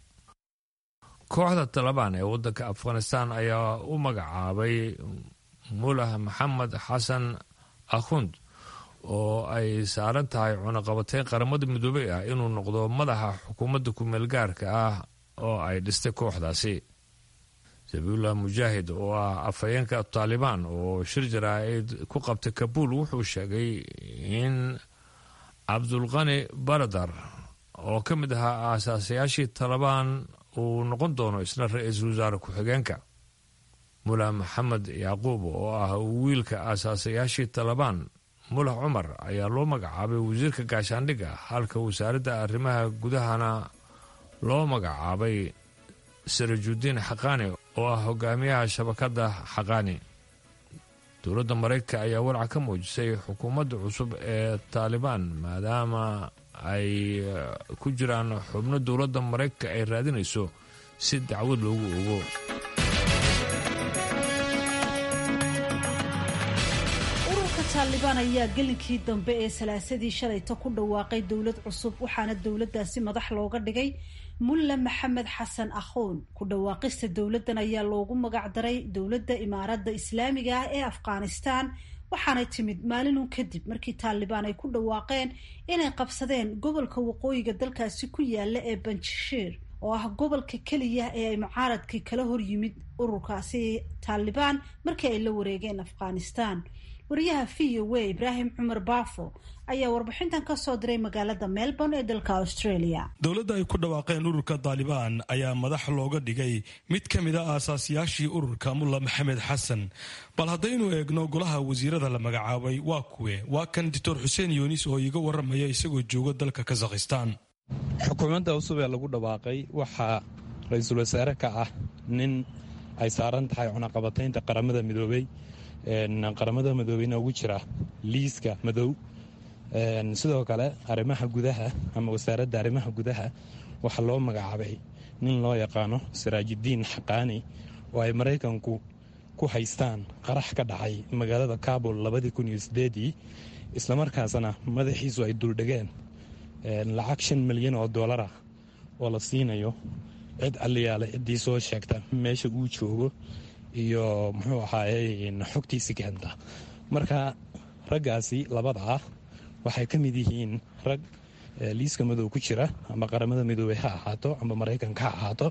kooxda talabaan ee waddanka afghanistan ayaa u magacaabay mulah maxamed xasan akhund oo ay saaran tahay cunaqabateyn qaramada midoobey ah inuu noqdo madaxa xukuumadda kumeel gaarka ah oo ay dhistay kooxdaasi sabiullah mujaahid oo ah afhayeenka taalibaan oo shir jaraa-id ku qabtay kabuul wuxuu sheegay in cabdulqani baradar oo ka mid ahaa aasaasayaashii talabaan uu noqon doono isna ra-iisul wasaare ku-xigeenka mulah maxamed yacquub oo ah wiilka aasaasayaashii talabaan mulah cumar ayaa loo magacaabay wasiirka gaashaandhigga halka wasaaradda arrimaha gudahana loo magacaabay sarajudiin xaqaani oo ah hogaamiyaha shabakadda xaqaani dowladda maraykanka ayaa walca ka muujisay xukuumadda cusub ee taalibaan maadaama ay ku jiraan xubno dowladda maraykanka ay raadinayso si dacwad loogu ogo ururka taalibaan ayaa gelinkii dambe ee salaasadii shalayta ku dhawaaqay dowlad cusub waxaana dowladdaasi madax looga dhigay mulle maxamed xasan akhoon ku dhawaaqista dowladdan ayaa loogu magacdaray dowladda imaaradda islaamiga ah ee afghanistan waxaanay timid maalinun kadib markii taalibaan ay ku dhawaaqeen inay qabsadeen gobolka waqooyiga dalkaasi ku yaala ee banjashiir oo ah gobolka keliya ee ay mucaaradkii kala hor yimid ururkaasi taalibaan markii ay la wareegeen afghanistan wariyaha v o a ibraahim cumar baafo ayaa warbixintan ka soo diray magaalada melbourne ee dalka australia dowladda ay ku dhawaaqeen ururka taalibaan ayaa madax looga dhigay mid ka mid a aasaasiyaashii ururka mulla maxamed xasan bal haddaynu eegno golaha wasiirada la magacaabay waa kuwe waa kan doctor xuseen yunis oo iiga waramaya isagoo jooga dalka kazakhistan xukuumadda cusub ee lagu dhawaaqay waxaa ra-iisul wasaare ka ah nin ay saaran tahay cunaqabataynta qaramada midoobey qaramada midoobeyna ugu jira liiska madow sidoo kale arrimaha gudaha ama wasaaradda arrimaha gudaha waxaa loo magacaabay nin loo yaqaano siraajidiin xaqaani oo ay maraykanku ku haystaan qarax ka dhacay magaalada kabul labadii kun iyo sideedii islamarkaasna madaxiisu ay duldhegeen lacag shan milyan oo dollar ah oo la siinayo cid aliyaale ciddii soo sheegta meesha uu joogo iyo muxuu ahaaye xogtiisi keenta marka raggaasi labada ah waxay ka mid yihiin rag liiska madow ku jira ama qaramada midoobey ha ahaato ama maraykanka ha ahaato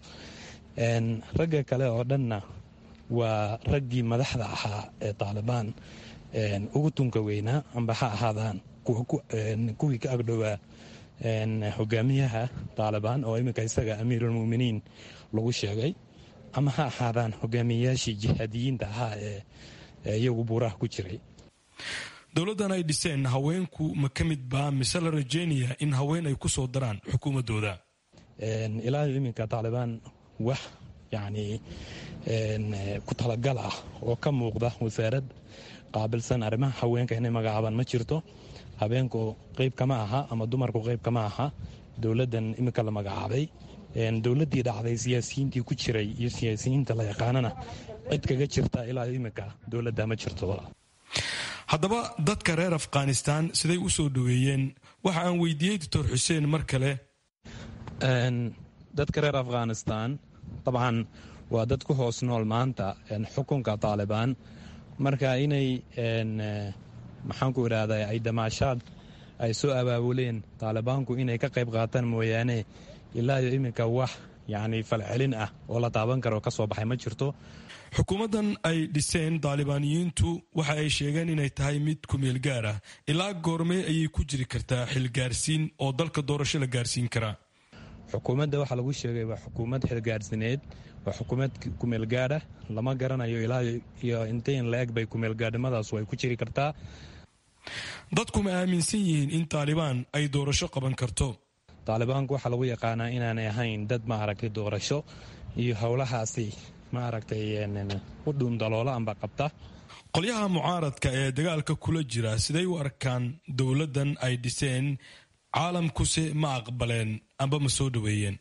ragga kale oo dhanna waa raggii madaxda ahaa ee taalibaan ugu tunka weynaa amba ha ahaadaan kuwii ka agdhowaa hogaamiyaha taalibaan oo iminka isaga amiirulmuminiin lagu sheegay ama ha ahaadaan hogaamiyayaashii jihaadiyiinta ahaa ee iyagu buuraha ku jiray dowladdan ay dhiseen haweenku ma ka mid baa mise la rajeynaya in haween ay ku soo daraan xukuumaddooda ilaa iminka taalibaan wax yacni ku talagal ah oo ka muuqda wasaarad qaabilsan arrimaha haweenka inay magacaabaan ma jirto habeenku qayb kama aha ama dumarku qayb kama aha dowladdan iminka la magacaabay dowladdii dhacday siyaasiyiintii ku jiray iyo siyaasiyiinta la yaqaanana cid kaga jirta ilaa iminka dowladda ma jirto haddaba dadka reer afghanistan siday u soo dhoweeyeen waxa aan weydiiyey doctor xuseen mar kale dadka reer afghanistan dabcan waa dad ku hoos nool maanta xukunka taalibaan marka inay maxaanku idhaahdaa ay damaashaad ay soo abaabuleen taalibaanku inay ka qayb qaataan mooyaane ilaa iyo iminka wax yacni falcelin ah oo la taaban karo oo ka soo baxay ma jirto xukuumaddan ay dhiseen daalibaaniyiintu waxa ay sheegeen inay tahay mid kumeel gaar ah ilaa goormee ayay ku jiri kartaa xilgaarsiin oo dalka doorasho la gaarsiin karaa xukuumadda waxaa lagu sheegay waa xukuumad xilgaarsineed waa xukuumad kumeelgaadha lama garanayo ilaa iyo intayn la eg bay kumeelgaadhnimadaas ay ku jiri kartaa dadku ma aaminsan yihiin in taalibaan ay doorasho qaban karto taalibaanku waxaa lagu yaqaanaa inaanay ahayn dad ma aragtay doorasho iyo howlahaasi ma aragtay u dhuundaloola amba qabta qolyaha mucaaradka ee dagaalka kula jira siday u arkaan dowladdan ay dhiseen caalamkuse ma aqbaleen amba ma soo dhoweeyeen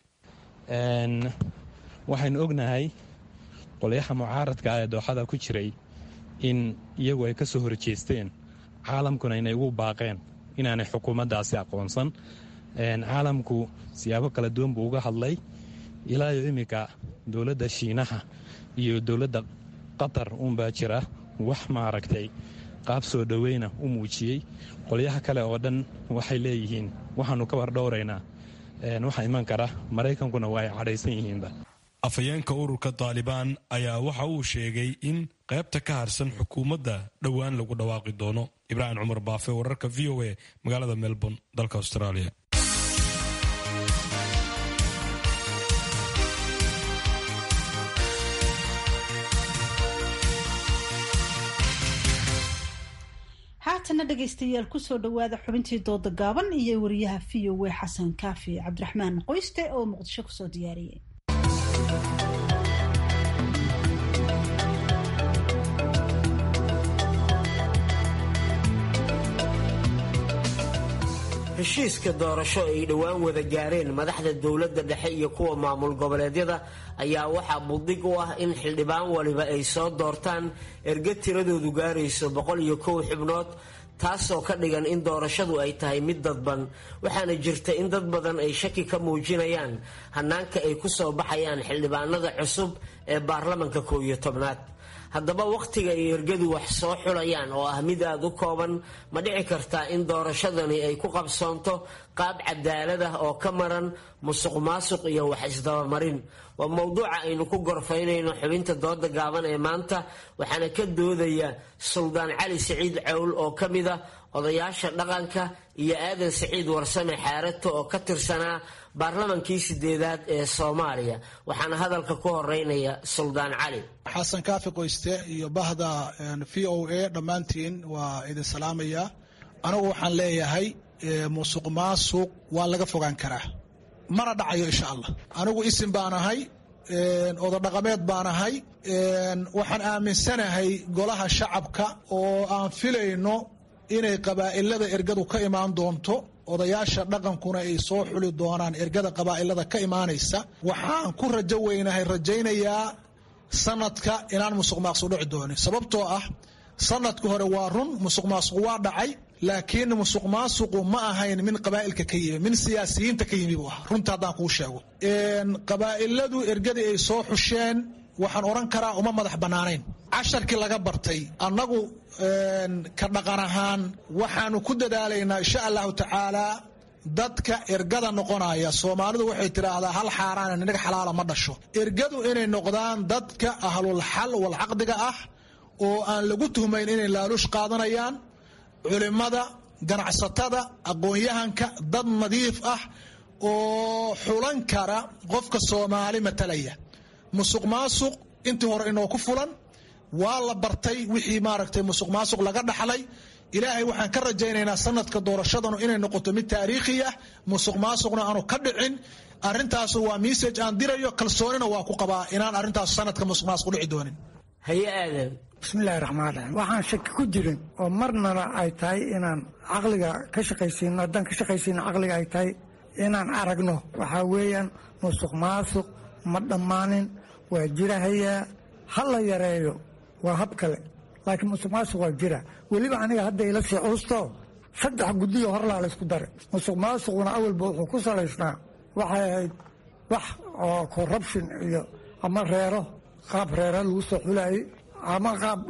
waxaynu ognahay qolyaha mucaaradka ee dooxada ku jiray in iyagu ay ka soo horjeesteen caalamkuna inay ugu baaqeen inaanay xukuumaddaasi aqoonsan caalamku siyaabo kala duwan buu uga hadlay ilaa iyo iminka dowladda shiinaha iyo dowladda qatar uunbaa jira wax maaragtay qaab soo dhoweyna u muujiyey qolyaha kale oo dhan waxay leeyihiin waxaannu ka wardhowraynaa waxa iman kara maraykankuna waa ay cadhaysan yihiinba afhayeenka ururka taalibaan ayaa waxa uu sheegay in qaybta ka harsan xukuumadda dhowaan lagu dhawaaqi doono ibraahim cumar baafe wararka v o a magaalada melbourne dalka australia haatana dhegaystayaal kusoo dhowaada xubintii dooda gaaban iyo wariyaha v o a xasan kaafi cabdiraxmaan qoyste oo muqdisho kusoo diyaariyay heshiiska doorasho ay dhowaan wada gaareen madaxda dowladda dhexe iyo kuwa maamul goboleedyada ayaa waxaa buddig u ah in xildhibaan waliba ay soo doortaan erga tiradoodu gaarayso boqol iyo kow xubnood taasoo ka dhigan in doorashadu ay tahay mid dadban waxaana jirta in dad badan ay shaki ka muujinayaan hannaanka ay ku soo baxayaan xildhibaanada cusub ee baarlamanka kow iyo tobnaad haddaba wakhtiga ay ergadu wax soo xulayaan oo ah mid aada u kooban ma dhici kartaa in doorashadani ay ku qabsoonto qaab cadaalad ah oo ka maran musuq maasuq iyo wax isdabamarin waa mowduuca aynu ku gorfaynayno xubinta dooda gaaban ee maanta waxaana ka doodaya suldaan cali siciid cawl oo ka mid ah odayaasha dhaqanka iyo aadan siciid warsame xaarato oo ka tirsanaa baarlamankii sideedaad ee soomaaliya waxaana hadalka ku horeynaya suldaan cali xasan kaafi qoyste iyo bahda v o a dhammaantiin waa idin salaamaya anigu waxaan leeyahay musuq maasuq waa laga fogaan karaa mana dhacayo insha allah anigu isim baan ahay odadhaqameed baan ahay waxaan aaminsanahay golaha shacabka oo aan filayno inay qabaa'ilada ergadu ka imaan doonto odayaasha dhaqankuna ay soo xuli doonaan ergada qabaa'ilada ka imaanaysa waxaan ku rajo weynahay rajaynayaa sanadka inaan musuq maaqsuq dhici doonin sababtoo ah sanadka hore waa run musuq maasuq waa dhacay laakiin musuq maasuqu ma ahayn min qabaa'ilka ka yimi min siyaasiyiinta ka yimi buu ah runta haddaan kuu sheego qabaa'iladu ergadii ay soo xusheen waxaan odhan karaa uma madax bannaanayn casharkii laga bartay annagu ka dhaqan ahaan waxaanu ku dadaalaynaa insha allahu tacaalaa dadka ergada noqonaya soomaalidu waxay tidhaahdaa hal xaaraan ninaga xalaala ma dhasho ergadu inay noqdaan dadka ahlul xal wal caqdiga ah oo aan lagu tuhmayn inay laaluush qaadanayaan culimmada ganacsatada aqoon-yahanka dad nadiif ah oo xulan kara qofka soomaali matalaya musuq maasuq intii hore inoo ku fulan waa la bartay wixii maaragtay musuq maasuq laga dhaxlay ilaahay waxaan ka rajaynaynaa sanadka doorashadanu inay noqoto mid taariikhi ah musuq maasuqna aanu ka dhicin arintaasu waa message aan dirayo kalsoonina waa ku qabaa inaan arrintaas sanadka musuq maasuq dhici doonin haye aadan bismillahi raxmaan raxiim waxaan shaki ku jirin oo marnana ay tahay inaan caqliga ka shaqaysiino haddaan ka shaqaysiino caqliga ay tahay inaan aragno waxaa weeyaan musuq maasuq ma dhammaanin waa jirahayaa ha la yareeyo waa hab kale laakiin musuq maasuq waa jira weliba aniga hadda ila sii cuusto saddex guddiyo horlaa laysku daray musuq maasuquna awalba wuxuu ku salaysnaa waxay ahayd wax oo corruption iyo ama reero qaab reera lagu soo xulayay ama qaab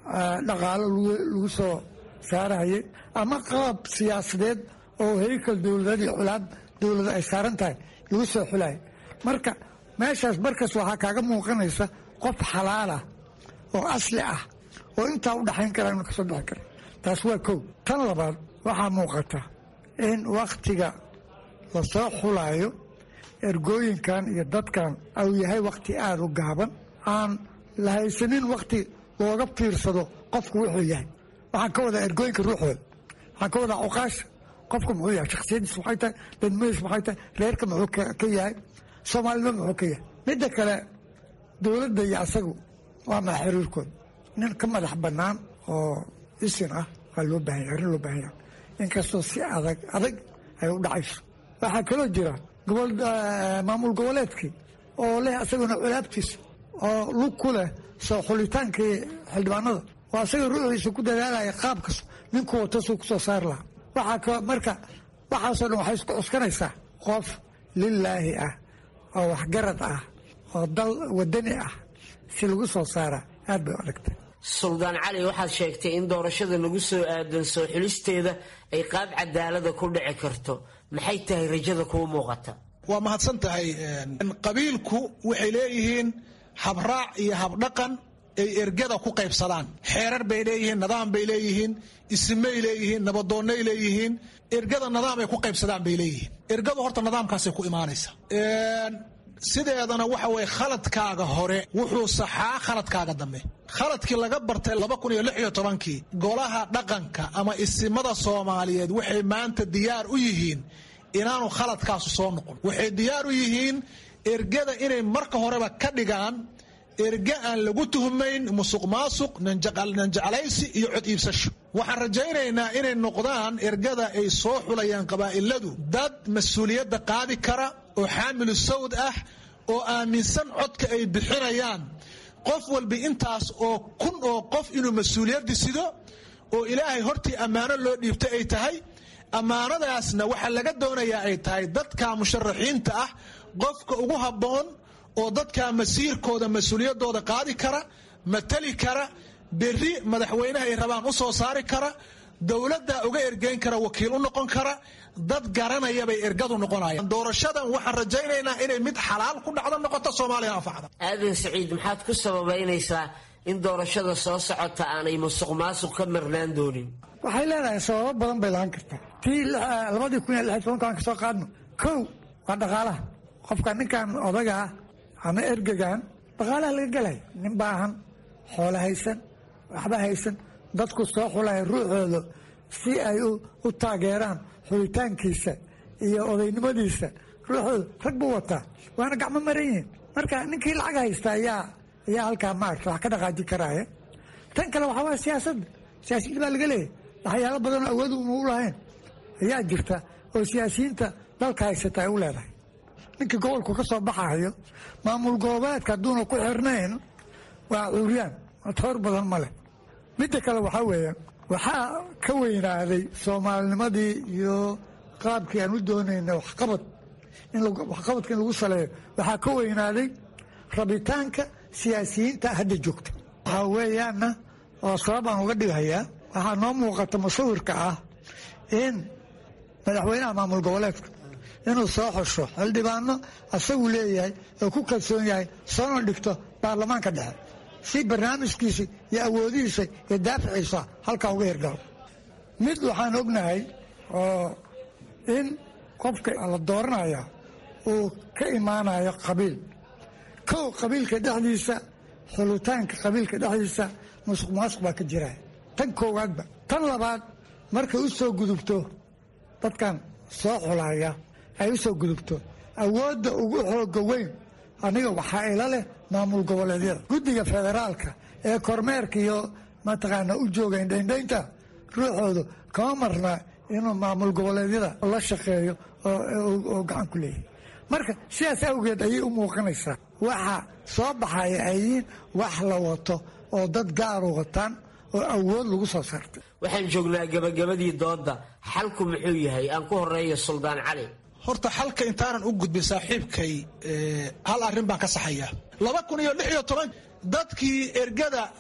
dhaqaalo lagu soo saarayay ama qalab siyaasadeed oo heykal dowladad iyo culaad dowlada ay saaran tahay lagu soo xulaya marka meeshaas markas waxaa kaaga muuqanaysa qof xalaal ah oo asli ah oo intaa u dhaxayn kara inu kasoo bixi kara taas waa kow tan labaad waxaa muuqata in wakhtiga lasoo xulaayo ergooyinkan iyo dadkan uu yahay wakhti aada u gaaban aan la haysanin wakhti looga fiirsado qofku wuxuu yahay waxaan ka wadaa ergooyinka ruuxooda waxaan ka wadaa cuqaasha qofku muxuu yahay shaksiyadiis maxay tahay dadmadiis maxay tahay reerka muxuu ka yahay soomaalnimo muxuu ka yahay midda kale dowladda iyo asagu waa maa xiriirkooda nin ka madax bannaan oo isin ah waa loo baahan yahay arrin loo baahan yahay inkastoo si adag adag ay u dhacayso waxaa kaloo jira gobol maamul goboleedkii oo leh asaguna culaabtiisa oo lug ku leh soo xulitaankii xildhibaanada oo asaga ruuxiisa ku dadaalaya qaabkas ninku wato suu ku soo saari lahaa waxaa ka marka waxaasoo dhan waxay isku cuskanaysaa qof lilaahi ah oo waxgarad ah oo dal wadani ah si lagu soo saara aad bay u adagtay suldaan cali waxaad sheegtay in doorashada lagu soo aadan soo xulisteeda ay qaab cadaalada ku dhici karto maxay tahay rajada kuu muuqata waa mahadsan tahay qabiilku waxay leeyihiin habraac iyo habdhaqan ay ergada ku qaybsadaan xeerar bay leeyihiin nidaam bay leeyihiin isimay leeyihiin nabadoonnay leeyihiin ergada nidaam ay ku qaybsadaan bay leeyihiin ergadu horta nidaamkaasay ku imaanaysa sideedana waxa weye khaladkaaga hore wuxuu saxaa khaladkaaga dambe khaladkii laga bartay laba kun iyo lix iyo tobankii golaha dhaqanka ama isimada soomaaliyeed waxay maanta diyaar u yihiin inaanu khaladkaasu soo noqon waxay diyaar u yihiin ergada inay marka horeba ka dhigaan erge aan lagu tuhmayn musuq maasuq nanjeclaysi iyo cod iibsasho waxaan rajaynaynaa inay noqdaan ergada ay soo xulayaan qabaa'iladu dad mas-uuliyadda qaadi kara oo xaamilu sawd ah oo aaminsan codka ay bixinayaan qof walba intaas oo kun oo qof inuu mas-uuliyaddi sido oo ilaahay hortii ammaano loo dhiibtay ay tahay ammaanadaasna waxaa laga doonayaa ay tahay dadka musharaxiinta ah qofka ugu habboon oo dadka masiirkooda mas-uuliyaddooda qaadi kara matali kara berri madaxweynaha ay rabaan u soo saari kara dowladda uga ergeyn kara wakiil u noqon kara dad garanaya bay ergadu noqonayaan doorashadan waxaan rajaynaynaa inay mid xalaal ku dhacdo noqoto soomaaliya anfacda aadan saciid maxaad ku sababaynaysaa in doorashada soo socota aanay musuq maasuq ka marnaan doonin waxay leedahay sababo badan bay lahaan kartaa tii labadii kun iyo lix tobanka aan ka soo qaadno kow waa dhaqaalaha qofka ninkan odaga ah ama ergegan dhaqaalaha laga gelaya nin baahan xoolo haysan waxba haysan dadku soo xulaya ruuxooda si ay u taageeraan xulitaankiisa iyo odaynimadiisa ruuxooda rag buu wataa waana gacmo maran yihiin marka ninkii lacag haysta ayaa ayaa halkaa maarta wax ka dhaqaaji karaya tan kale waxaa waaya siyaasadda siyaasiyiin baa laga leeyahy waxyaalo badanoo awood una u lahayn ayaa jirta oo siyaasiyiinta dalka haysata ay u leedahay ninkii gobolku ka soo baxayo maamul goboleedka hadduuna ku xirnayn waa cuuryaan toor badan ma leh midda kale waxaa weeye waxaa ka weynaaday soomaalinimadii iyo qaabkii aan u doonayna waxqabad waxqabadka in lagu saleeyo waxaa ka weynaaday rabitaanka siyaasiyiinta hadda joogta waxaa weeyaana oo sabab aan uga dhigayaa waxaa noo muuqata musawirka ah in madaxweynaha maamul goboleedka inuu soo xosho xildhibaano asagu leeyahay oo ku kalsoon yahay soona dhigto baarlamaanka dhexe si barnaamijkiisa iyo awoodihiisa iyo daaficiisa halkaa uga hirgalo mid waxaan ognahay oo in qofka la dooranaya uu ka imaanayo qabiil kow qabiilka dhexdiisa xulitaanka qabiilka dhexdiisa musuq maasuq baa ka jira tan koowaadba tan labaad markay u soo gudubto dadkan soo xulaya ay u soo gudubto awoodda ugu xooga weyn aniga waxaa ila leh maamul goboleedyada guddiga federaalka ee kormeerka iyo mataqaana u jooga indhaindhaynta ruuxoodu kama marna inuu maamul goboleedyada la shaqeeyo oo gacan ku leeyahay marka sidaas awgeed ayay u muuqanaysaa waxa soo baxaya ay yihiin wax la wato oo dad gaaru wataan oo awood lagu soo saartay waxaan joognaa gabagabadii doodda xalku muxuu yahay aan ku horeeyo suldaan cali horta xalka intaanan u gudbin saaxiibkay hal arrin baan ka saxaya laba kun iyo lix iyo toban dadkii ergada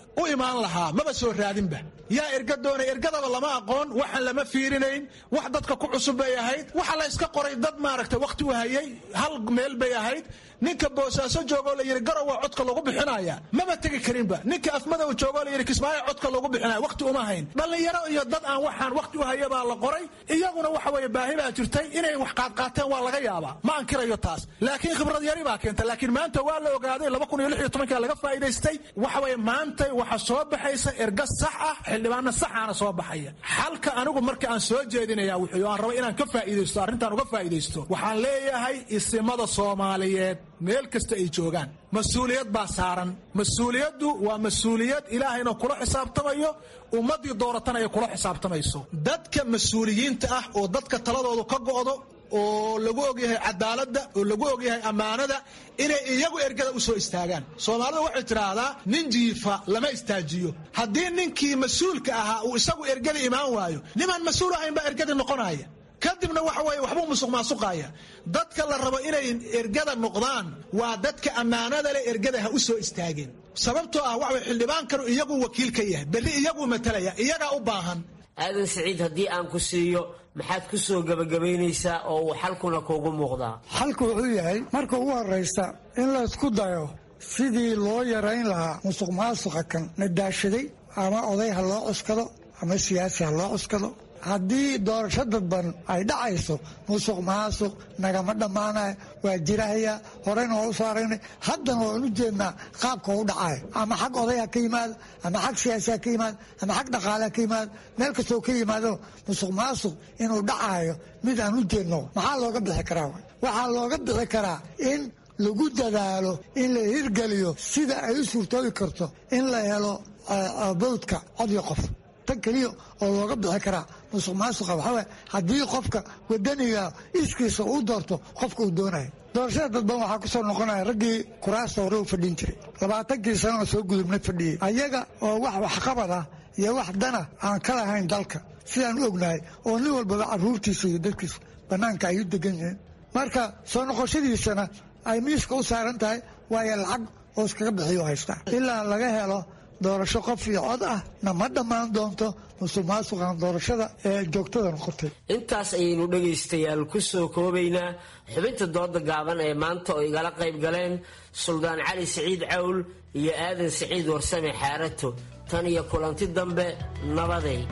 u imaan lahaa maba soo raadinba yaa erga doonay ergadaba lama aqoon waxaan lama fiirinayn wax dadka ku cusub bay ahayd waxa la iska qoray dad maaragtay wakhti u hayay hal meel bay ahayd ninka boosaaso joogoo la yidhi garow waa codka lagu bixinaya maba tegi karinba ninka afmadow joogoo la yidhi kismaayo codka lagu bixinaya wakhti uma hayn dhallinyaro iyo dad aan waxaan wakhti u haya baa la qoray iyaguna waxa weeye baahi baa jirtay inay wax qaadqaateen waa laga yaabaa ma ankirayo taas laakiin khibrad yari baa keenta laakiin maanta waa la ogaaday laba kun iyo lix iyo tobankaa laga faa'iidaystay waxa weeye maanta waxa soo baxaysa erga sax ah xildhibaano saxaana soo baxaya xalka anigu marka aan soo jeedinaya wuxuu aan raba inaan ka faa'iidaysto arrintaan uga faa'iidaysto waxaan leeyahay isimada soomaaliyeed meel kasta ay joogaan mas-uuliyad baa saaran mas-uuliyaddu waa mas-uuliyad ilaahayna kula xisaabtamayo ummaddii dooratana ay kula xisaabtamayso dadka mas-uuliyiinta ah oo dadka taladoodu ka go'do oo lagu ogyahay cadaaladda oo lagu ogyahay ammaanada inay iyagu ergada u soo istaagaan soomaalidu waxay tidhaahdaa nin jiifa lama istaajiyo haddii ninkii mas-uulka ahaa uu isagu ergada imaan waayo nimaan mas-uul ahayn baa ergadii noqonaya kadibna waxa weeye waxbuu musuq maasuqaya dadka la rabo inay ergada noqdaan waa dadka ammaanada leh ergada ha u soo istaageen sababtoo ah waxa weye xildhibaankanu iyagu wakiil ka yahay berri iyaguu matalaya iyagaa u baahan aadan siciid haddii aan ku siiyo maxaad ku soo gebagabaynaysaa oo uu xalkuna kuugu muuqdaa xalku wuxuu yahay marka ugu horraysta in la isku dayo sidii loo yarayn lahaa musuq maasuqa kan nadaashaday ama oday ha loo cuskado ama siyaasi ha loo cuskado haddii doorasho dadban ay dhacayso musuq maasuq nagama dhammaanaya waa jirahaya horeyna waa u soo aragnay haddana waan u jeednaa qaabka u dhacaya ama xag oday ha ka yimaado ama xag siyaasi ha ka yimaado ama xag dhaqaale ha ka yimaado meel kastoo ka yimaado musuq maasuq inuu dhacayo mid aan u jeedno maxaa looga bixi karaa waxaa looga bixi karaa in lagu dadaalo in la hirgeliyo sida ay u suurtoobi karto in la helo bawdka cod iyo qof tan keliya oo looga bixi karaa musuq maasuqa waxaa haddii qofka wadaniga iskiisa uu doorto qofka uu doonayo doorashada dadban waxaa ku soo noqonaya raggii kuraasta hore u fadhin jiray labaatankii sanoo soo gudubnay fadhiyey ayaga oo wax waxqabad ah iyo wax dana aan ka lahayn dalka sidaan u ognahay oo nin walbaba caruurtiisa iyo dadkiisa bannaanka ay u degan yihiin marka soo noqoshadiisana ay miiska u saaran tahay waayo lacag oo iskaga bixiyo haystaa ilaa laga helo doorasho qof iyo cod ah na ma dhammaan doonto musuq maasuqan doorashada ee joogtada noqotay intaas ayaynu dhegaystayaal ku soo koobaynaa xubinta dooda gaaban ee maanta oo igala qayb galeen suldaan cali siciid cawl iyo aadan siciid warsame xaarato tan iyo kulanti dambe nabaday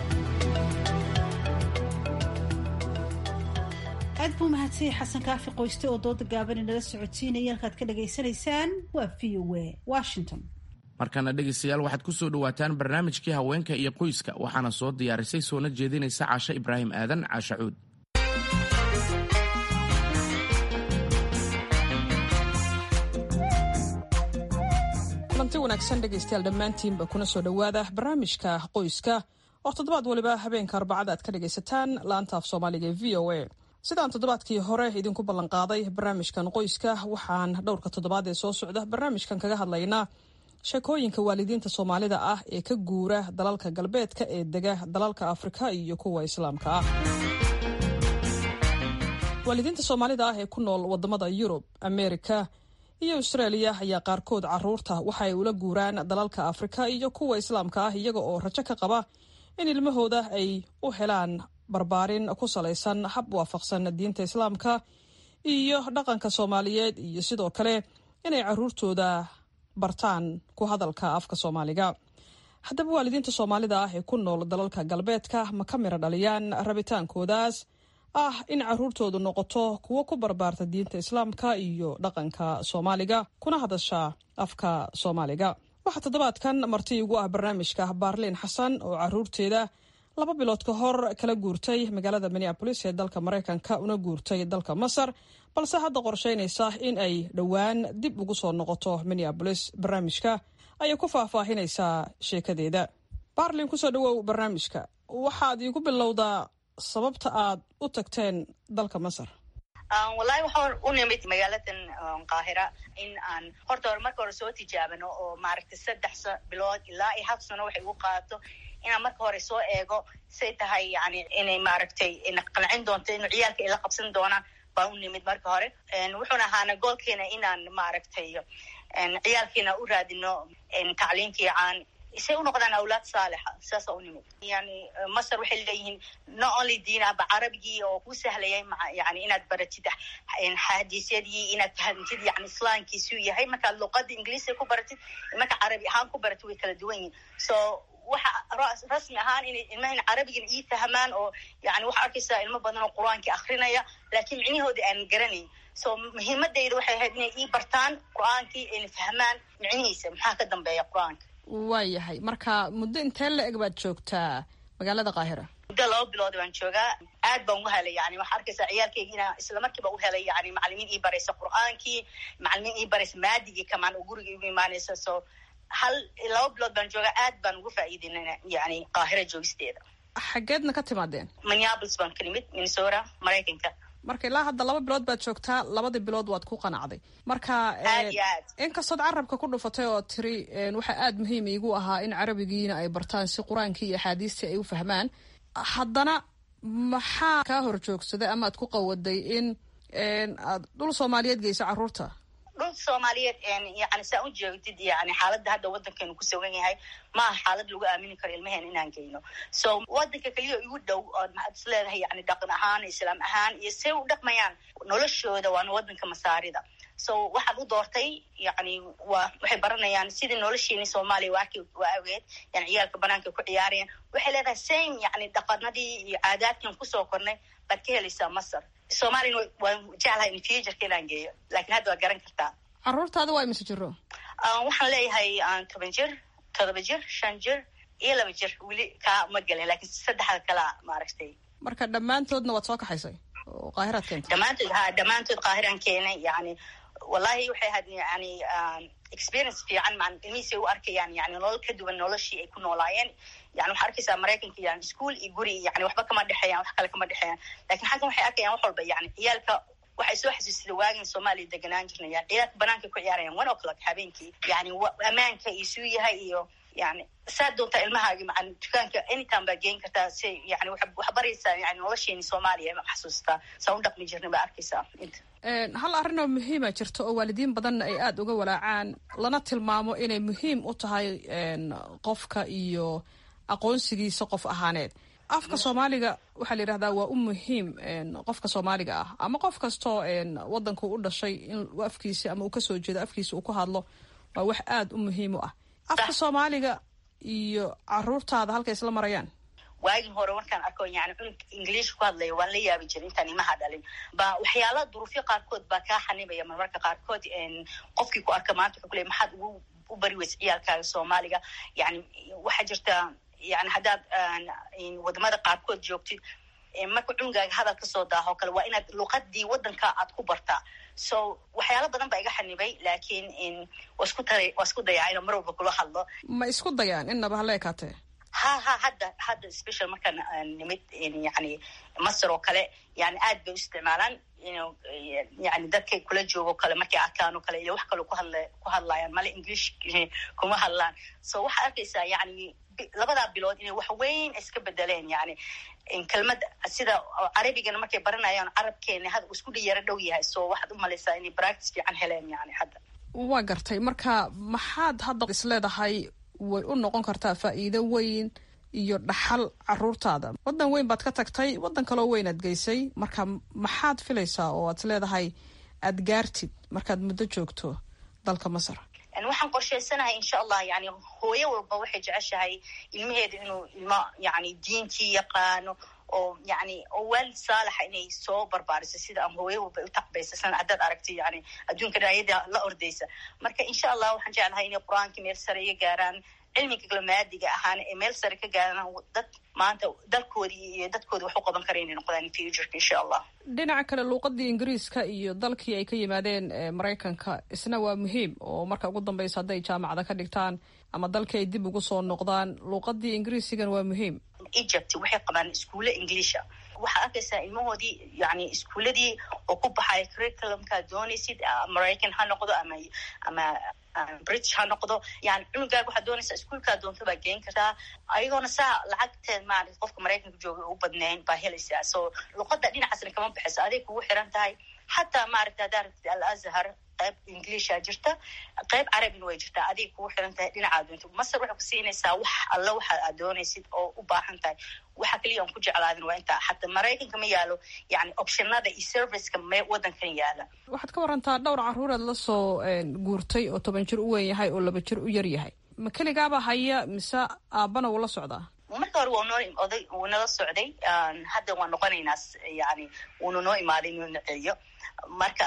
aad buu mahadsanyay xasan kaafi qoyste oo dooda gaaban inala socodsiinaya halkaad ka dhagaysanaysaan waa v o a washington markana dhegaystayaal waxaad ku soo dhowaataan barnaamijkii haweenka iyo qoyska waxaana soo diyaarisay soona jeedinaysa caashe ibraahim aadan caashacuud kulanti wanaagsan dhegaystayaal dhammaantiinba kuna soo dhowaada barnaamijka qoyska oo toddobaad waliba habeenka arbacada aad ka dhagaysataan laanta af soomaaliga ee v o a sidaan toddobaadkii hore idinku ballanqaaday barnaamijkan qoyska waxaan dhowrka toddobaad ee soo socda barnaamijkan kaga hadlaynaa sheekooyinka waalidiinta soomaalida ah ee ka guura dalalka galbeedka ee dega dalalka afrika iyo kuwa islaamka ah waalidiinta soomaalida ah ee ku nool wadamada yurub ameerika iyo austraaliya ayaa qaarkood caruurta waxa ay ula guuraan dalalka afrika iyo kuwa islaamka ah iyaga oo rajo ka qaba in ilmahooda ay u helaan barbaarin ku salaysan hab waafaqsan diinta islaamka iyo dhaqanka soomaaliyeed iyo sidoo kale inay caruurtooda bartaan ku hadalka afka soomaaliga haddaba waalidiinta soomaalida ah ee ku nool dalalka galbeedka ma ka mira dhaliyaan rabitaankoodaas ah in caruurtoodu noqoto kuwo ku barbaarta diinta islaamka iyo dhaqanka soomaaliga kuna hadasha afka soomaaliga waxaa toddobaadkan marti igu ah barnaamijka baarliin xasan oo caruurteeda laba bilood ka hor kala guurtay magaalada minneabolis ee dalka maraykanka una guurtay dalka masar balse hadda qorsheynaysa in ay dhowaan dib ugu soo noqoto minneabolis barnaamijka ayay ku faahfaahinaysaa sheekadeeda baarlin kusoo dhawow barnaamijka waxaad iigu bilowdaa sababta aad u tagteen dalka masar wallaahi waxaan u nimid magaaladan qaahira in aan horta hore marka hore soo tijaabano oo maaragtay saddex bilood ilaa iyo hal sano waxay ugu qaadato inaan marka hore soo eego say tahay yani inay maaragtay qancin doonto inu ciyaalka ay la qabsan doonaan baan u nimid marka hore wuxuuna ahaana goolkeena inaan maaragtay ciyaalkiina u raadino tacliim fiican isay u noqdaan awlaad saalixa saasa u nimid yani masar waxay leeyihiin not only diinaba carabigii oo ku sahlayay yani inaad baratid xadiisyadii inaad fahamtid yani islaamkiisuu yahay markaad luqada ingiliisiga ku baratid marka carabi ahaan ku baratid way kala duwan yihin so waxa rasmi ahaan inay ilmahan carabigana ii fahmaan oo yani waxaa arkaysaa ilmo badan oo qur-aankii akrinaya laakiin micnihooda aan garanayn so muhiimadayda waxay ahayd inay ii bartaan qur-aankii ayna fahmaan micnihiisa maxaa ka dambeeya qur-aanka waayahay marka muddo intee la eg baad joogtaa magaalada qaahira muddo laba bilood baan joogaa aad baan u helay yani waxaa arkaysaa ciyaalkayga inaa isla markiiba u helay yani macalimiin ii baraysa qur-aankii macalimiin ii baraysa maadigii kamaan oo guriga igu imaanaysa so hal laba bilood baan joogaa aad baan ugu faa'iideynana yani qaahira joogisteeda xaggeedna ka timaadeen minneapolis baan ka nimid minnesota maraykanka marka ilaa hadda laba bilood baad joogtaa labadii bilood waad ku qanacday marka inkastood carabka ku dhufatay oo tiri waxaa aada muhiim iigu ahaa in carabigiina ay bartaan si qur-aankii iyo axaadiistii ay u fahmaan haddana maxaa kaa hor joogsaday ama ad ku qawaday in aad dhul soomaaliyeed geyso carruurta dhul soomaaliyeed yani saa u jeegtid yani xaaladda hadda waddankeenu ku sugan yahay maaha xaalad lagu aamini karo ilmaheen inaan geyno so waddanka keliya igu dhow ood maxaad is leedahay yani dhaqan ahaan islaam ahaan iyo say u dhaqmayaan noloshooda waana waddanka masaarida so waxaan u doortay yani wa waxay baranayaan sidii nolosheeni soomaaliya waaki waa ageed yani ciyaalka banaanka ku ciyaarayaan waxay leedahay same yani dhaqanadii iyo caadaadkan kusoo kornay baad ka helaysaa masar soomaaliyana waan jeclahay in futureka inaan geeyo lakin hadda waad garan kartaa carruurtaada waa imise jiro waxaan leeyahay toban jir todoba jir shan jir iyo laba jir weli kaa ma gelin lakin saddexda kalea maaragtay marka dhammaantoodna waad soo kaxaysay oo qaahiraad keentay dhammaantood ha dhammaantood qaahiraan keenay yani wallahi waxay ahayd yani experience fiican maan ilmihiisay u arkayaan yani nolol ka duwan noloshii ay ku noolaayeen yani waxaa arkaysaa maraykanka yani school iyo guri yani waxba kama dhexeeyaan wax kale kama dhexeeyaan lakin xaggan waxay arkayaan wax walba yani ciyaalka waxay soo xasuusida waagin soomaaliya deganaan jirnay yani ciyaalka banaanka ku ciyaarayaan one o'clock habeenkii yani ammaanka isuu yahay iyo yani saa doontaa ilmahaaga maan dukaanka anytime baa geen kartaa si yani wax baraysaa yani nolosheeni soomaaliya ma xasuustaa saa u dhaqmi jirnay baa arkaysaa inta hal arrin oo muhiima jirta oo waalidiin badanna ay aada uga walaacaan lana tilmaamo inay muhiim u tahay qofka iyo aqoonsigiisa qof ahaaneed afka soomaaliga waxaa la yidhahdaa waa u muhiim qofka soomaaliga ah ama qof kastoo wadanku u dhashay in afkiisa ama uu kasoo jeedo afkiisa uu ku hadlo waa wax aada u muhiim u ah afka soomaaliga iyo caruurtaada halkay isla marayaan waagii hore markaan arko yani cunug english ku hadlaya waan la yaabi jiray intaan imaha dhalin ba waxyaala duruufyo qaarkood baa kaa xanibaya marmarka qaarkood qofkii ku arka maanta wuxuu ku leey maxaad ugu u bari weysa ciyaalkaaga soomaaliga yani waxaa jirta yani haddaad wadamada qaarkood joogtid marka cunugaaga hadal kasoo daaho kale waa inaad luqadii wadanka aad ku bartaa so waxyaala badan baa iga xanibay laakiin waa isku tara waa isku dayaa inaan mar walba kula hadlo ma isku dayaan innaba hala ekaatee ha ha hadda hadda special markaan nimid yani masar oo kale yani aad bay u isticmaalaan yani dadkay kula joogo kale markay arkaan oo kale iyo wax kaloo kuhadla ku hadlayaan male english kuma hadlaan so waxaa arkaysaa yani labadaa bilood inay wax weyn iska bedeleen yani kelmad sida carabigana markay baranayaan carabkeena had isku dhiyaro dhow yahay so waxaad u malaysaa inay practice fiican heleen yani hadda waa gartay marka maxaad hadda isleedahay way u noqon kartaa faa'iido weyn iyo dhaxal caruurtaada waddan weyn baad ka tagtay waddan kaloo weyn aad geysay marka maxaad filaysaa oo aad leedahay aad gaartid markaad muddo joogto dalka masar waxaan qorshaysanahay insha allah yani hooyo walba waxay jeceshahay ilmaheeda inuu ilmo yani diintii yaqaano oo yani oo waalid saalaxa inay soo barbaariso sida ama hooyo walba u tacbaysa sana haddaad aragti yani adduunka dhinacyada la ordaysa marka insha allah waxaan jeclahay inay qur-aanka meel sare iga gaaraan cilmiga galmaadiga ahaan ee meel sare ka gaaraan dad maanta dalkoodii iyo dadkooda wax u qaban kara inay noqdaan futureka insha allah dhinaca kale luuqadii ingiriiska iyo dalkii ay ka yimaadeen maraykanka isna waa muhiim oo marka ugu dambeysa hadday jaamacada ka dhigtaan ama dalkii ay dib ugu soo noqdaan luuqadii ingiriisigan waa muhiim egypt waxay qabaan iskuulle inglisha waxaad arkaysaa ilmahoodii yani iskuuladii oo ku baxaya curriculumkaad doonaysid maraycan ha noqdo ama ama british ha noqdo yani cunugaaga waxaad doonaysaa iskuolkaa doonto baa geen kartaa ayagoona saa lacagteed maarata qofka maraykanka jooga u badnayn baa helaysaa so luqada dhinacaasna kama baxayso aday kugu xiran tahay xataa maaragta haddaa rabtid al azhar qayb ingiliisha jirta qayb carabina way jirtaa adiga kugu xiran tahay dhinacaad doonto masar waxay ku siinaysaa wax alla waxa aad doonaysid oo u baahan tahay waxa keliya aan ku jeclaadin waa intaa xataa maraykanka ma yaalo yani optionada iyo serviceka me wadankan yaala waxaad ka warantaa dhowr caruureed la soo guurtay oo toban jir u weyn yahay oo laba jir u yar yahay ma keligaaba haya mise aabbana wuu la socdaa marka hore waa noo oday wuu nala socday hadda waan noqonaynaa yani wuuna noo imaaday inuu naceeyo marka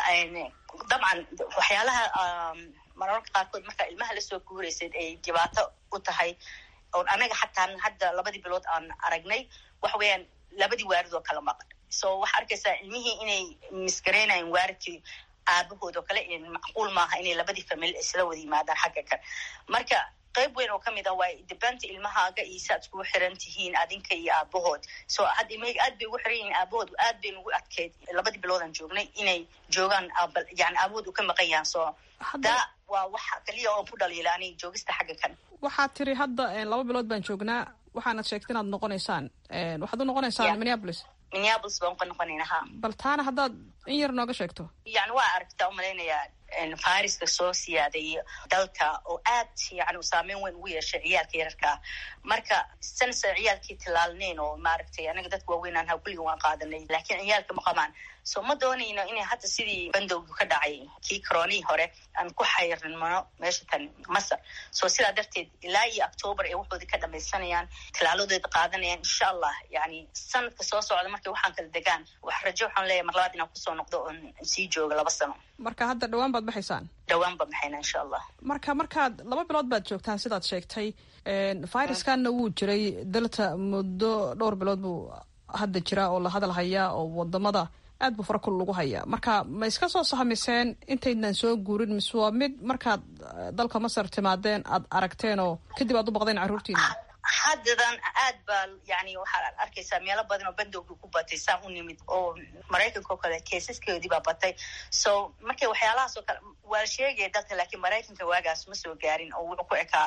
dabcan waxyaalaha mararka qaarkood marka ilmaha lasoo guuraysayd ay dhibaato u tahay oon anaga xataa hadda labadii bilood aan aragnay waxa weeyaan labadii waarid oo kala maqan so waxaa arkaysaa ilmihii inay misgaraynayan waaridkii aabahood oo kale macquul maaha inay labadii famil isla wada yimaadaan xagga kan marka qayb weyn oo kamid ah waa dibanta ilmahaaga iyo si aad iskugu xiran tihiin adinka iyo aabahood so hadda ilmahayga aad bay ugu xiran yihiin aabahood aad bay nugu adkeyd labadii biloodaan joognay inay joogaan yani aabahood u ka maqan yahan so daa waa waxa kaliya oo ku dhaliila ani joogista xagga kan waxaad tiri hadda laba bilood baan joognaa waxaanad sheegta inaad noqonaysaan waxaad u noqonaysaan minneapolis minneapolis baan ka noqonayna ha bal taana haddaad in yar nooga sheegto yani waa aragtaa umalaynayaa fariska soo siyaaday dalka oo aad yani saameyn weyn ugu yeeshay ciyaalka yararkaa marka sanasa ciyaalkii tilaalneyn oo maaragtay anaga dadka waaweynaan ha kulliga waan qaadanay laakiin ciyaalka ma qabaan so ma doonayno inay hadda sidii bandowgi ka dhacay kii coronihii hore aan ku xayrnimano meesha tan masar so sidaa darteed ilaa iyo octoobar ay waxoodii ka dhamaysanayaan tilaaladooda qaadanayaan insha allah yani sanadka soo socda markay waxaan kala degaan wax rajo waxaan leeyahay mar labaad inaan kusoo noqdo oon sii jooga laba sano marka hadda dhawaan baad baxaysaan dhawaan baan baxayna insha allah marka markaad laba bilood baad joogtaan sidaad sheegtay viruskanna wuu jiray dalta muddo dhowr bilood buu hadda jira oo la hadal hayaa oo wadamada aad buu fara kul lagu hayaa marka ma iska soo sahmiseen intaydnan soo guurin mise waa mid markaad dalka masar timaadeen aad aragteen oo kadib aad u baqdeen carruurtiina haddadan aad baa yani waxaad arkaysaa meelo badan oo bandowgi ku batay saan u nimid oo maraykanka oo kale keesaskeedii baa batay so markay waxyaalahaas oo kale waa la sheegaya dalka laakiin maraykanka waagaas ma soo gaarin oo wuxuu ku ekaa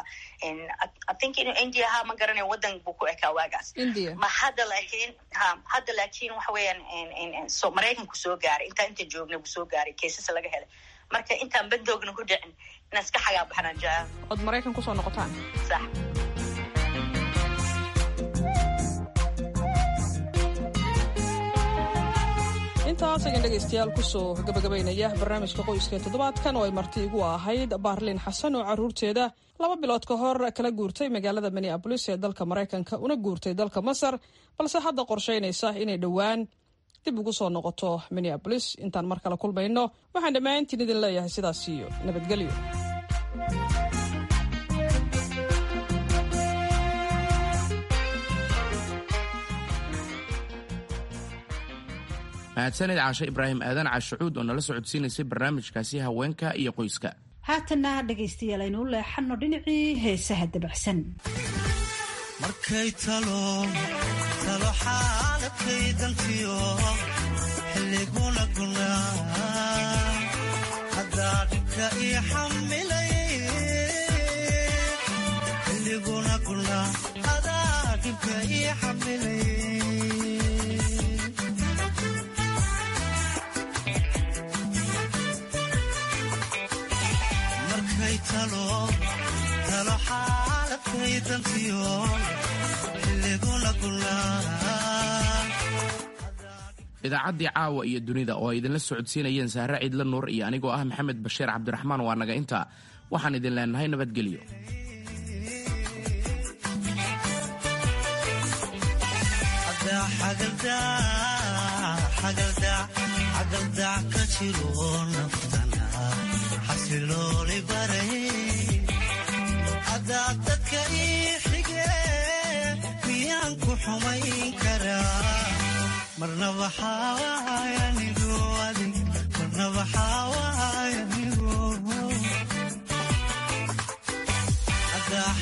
i think inu india ha ma garanayo wadan buu ku ekaa waagaas ma hadda laakiin ha hadda laakiin waxa weeyaan so maraykanku soo gaaray intaa inta joogna buu soo gaaray keesas laga helay marka intaan bandoogna ku dhicin inaan iska xagaa baxnaan jaa ood maraykan kusoo noqotaan sax intaas ayaan dhegaystayaal kusoo gabagabaynaya barnaamijka qoyska toddobaadkan oo ay marti igu ahayd baarlin xasan oo carruurteeda laba bilood ka hor kala guurtay magaalada minneabolis ee dalka maraykanka una guurtay dalka masar balse hadda qorshaynaysa inay dhowaan dib ugu soo noqoto minneabolis intaan mar kale kulmayno waxaan dhammaantiin idin leeyahay sidaas iyo nabadgelyo mahadsanid caashe ibraahim aadan caashacuud oo nala socodsiinaysay barnaamijkaasi haweenka iyo qoyska haatanna dhegaystayaal aynu u leexanno dhinacii heesaha dabacsan markay talo talo xaaladkay dantiyo xilliguna gunaa haddaa dhibka ii xamilay xilliguna gunaa hadaa dhibka ii xamilay talo xaaladkay dantiyo xilliguna idaacaddii caawa iyo dunida oo ay idinla socodsiinayeen sahre ciidla nuur iyo anigoo ah maxamed bashiir cabdiraxmaan waa naga intaa waxaan idin leenahay nabadgelyo xagaldac ka jiro naftana xasilooli baray haddaad dadka ii xige miyaan ku xumayn karaa marnaba xawaayanigu adig marnaba xawaayanigu haddaa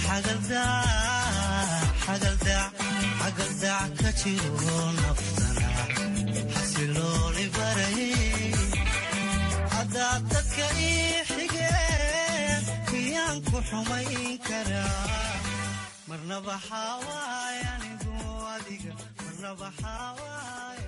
xagaldac ka jiro naftana xasilooli baray haddaad dadka ii xige miyaan ku xumayn karaa marnaba xawaayanigu adiga marnaba xawaay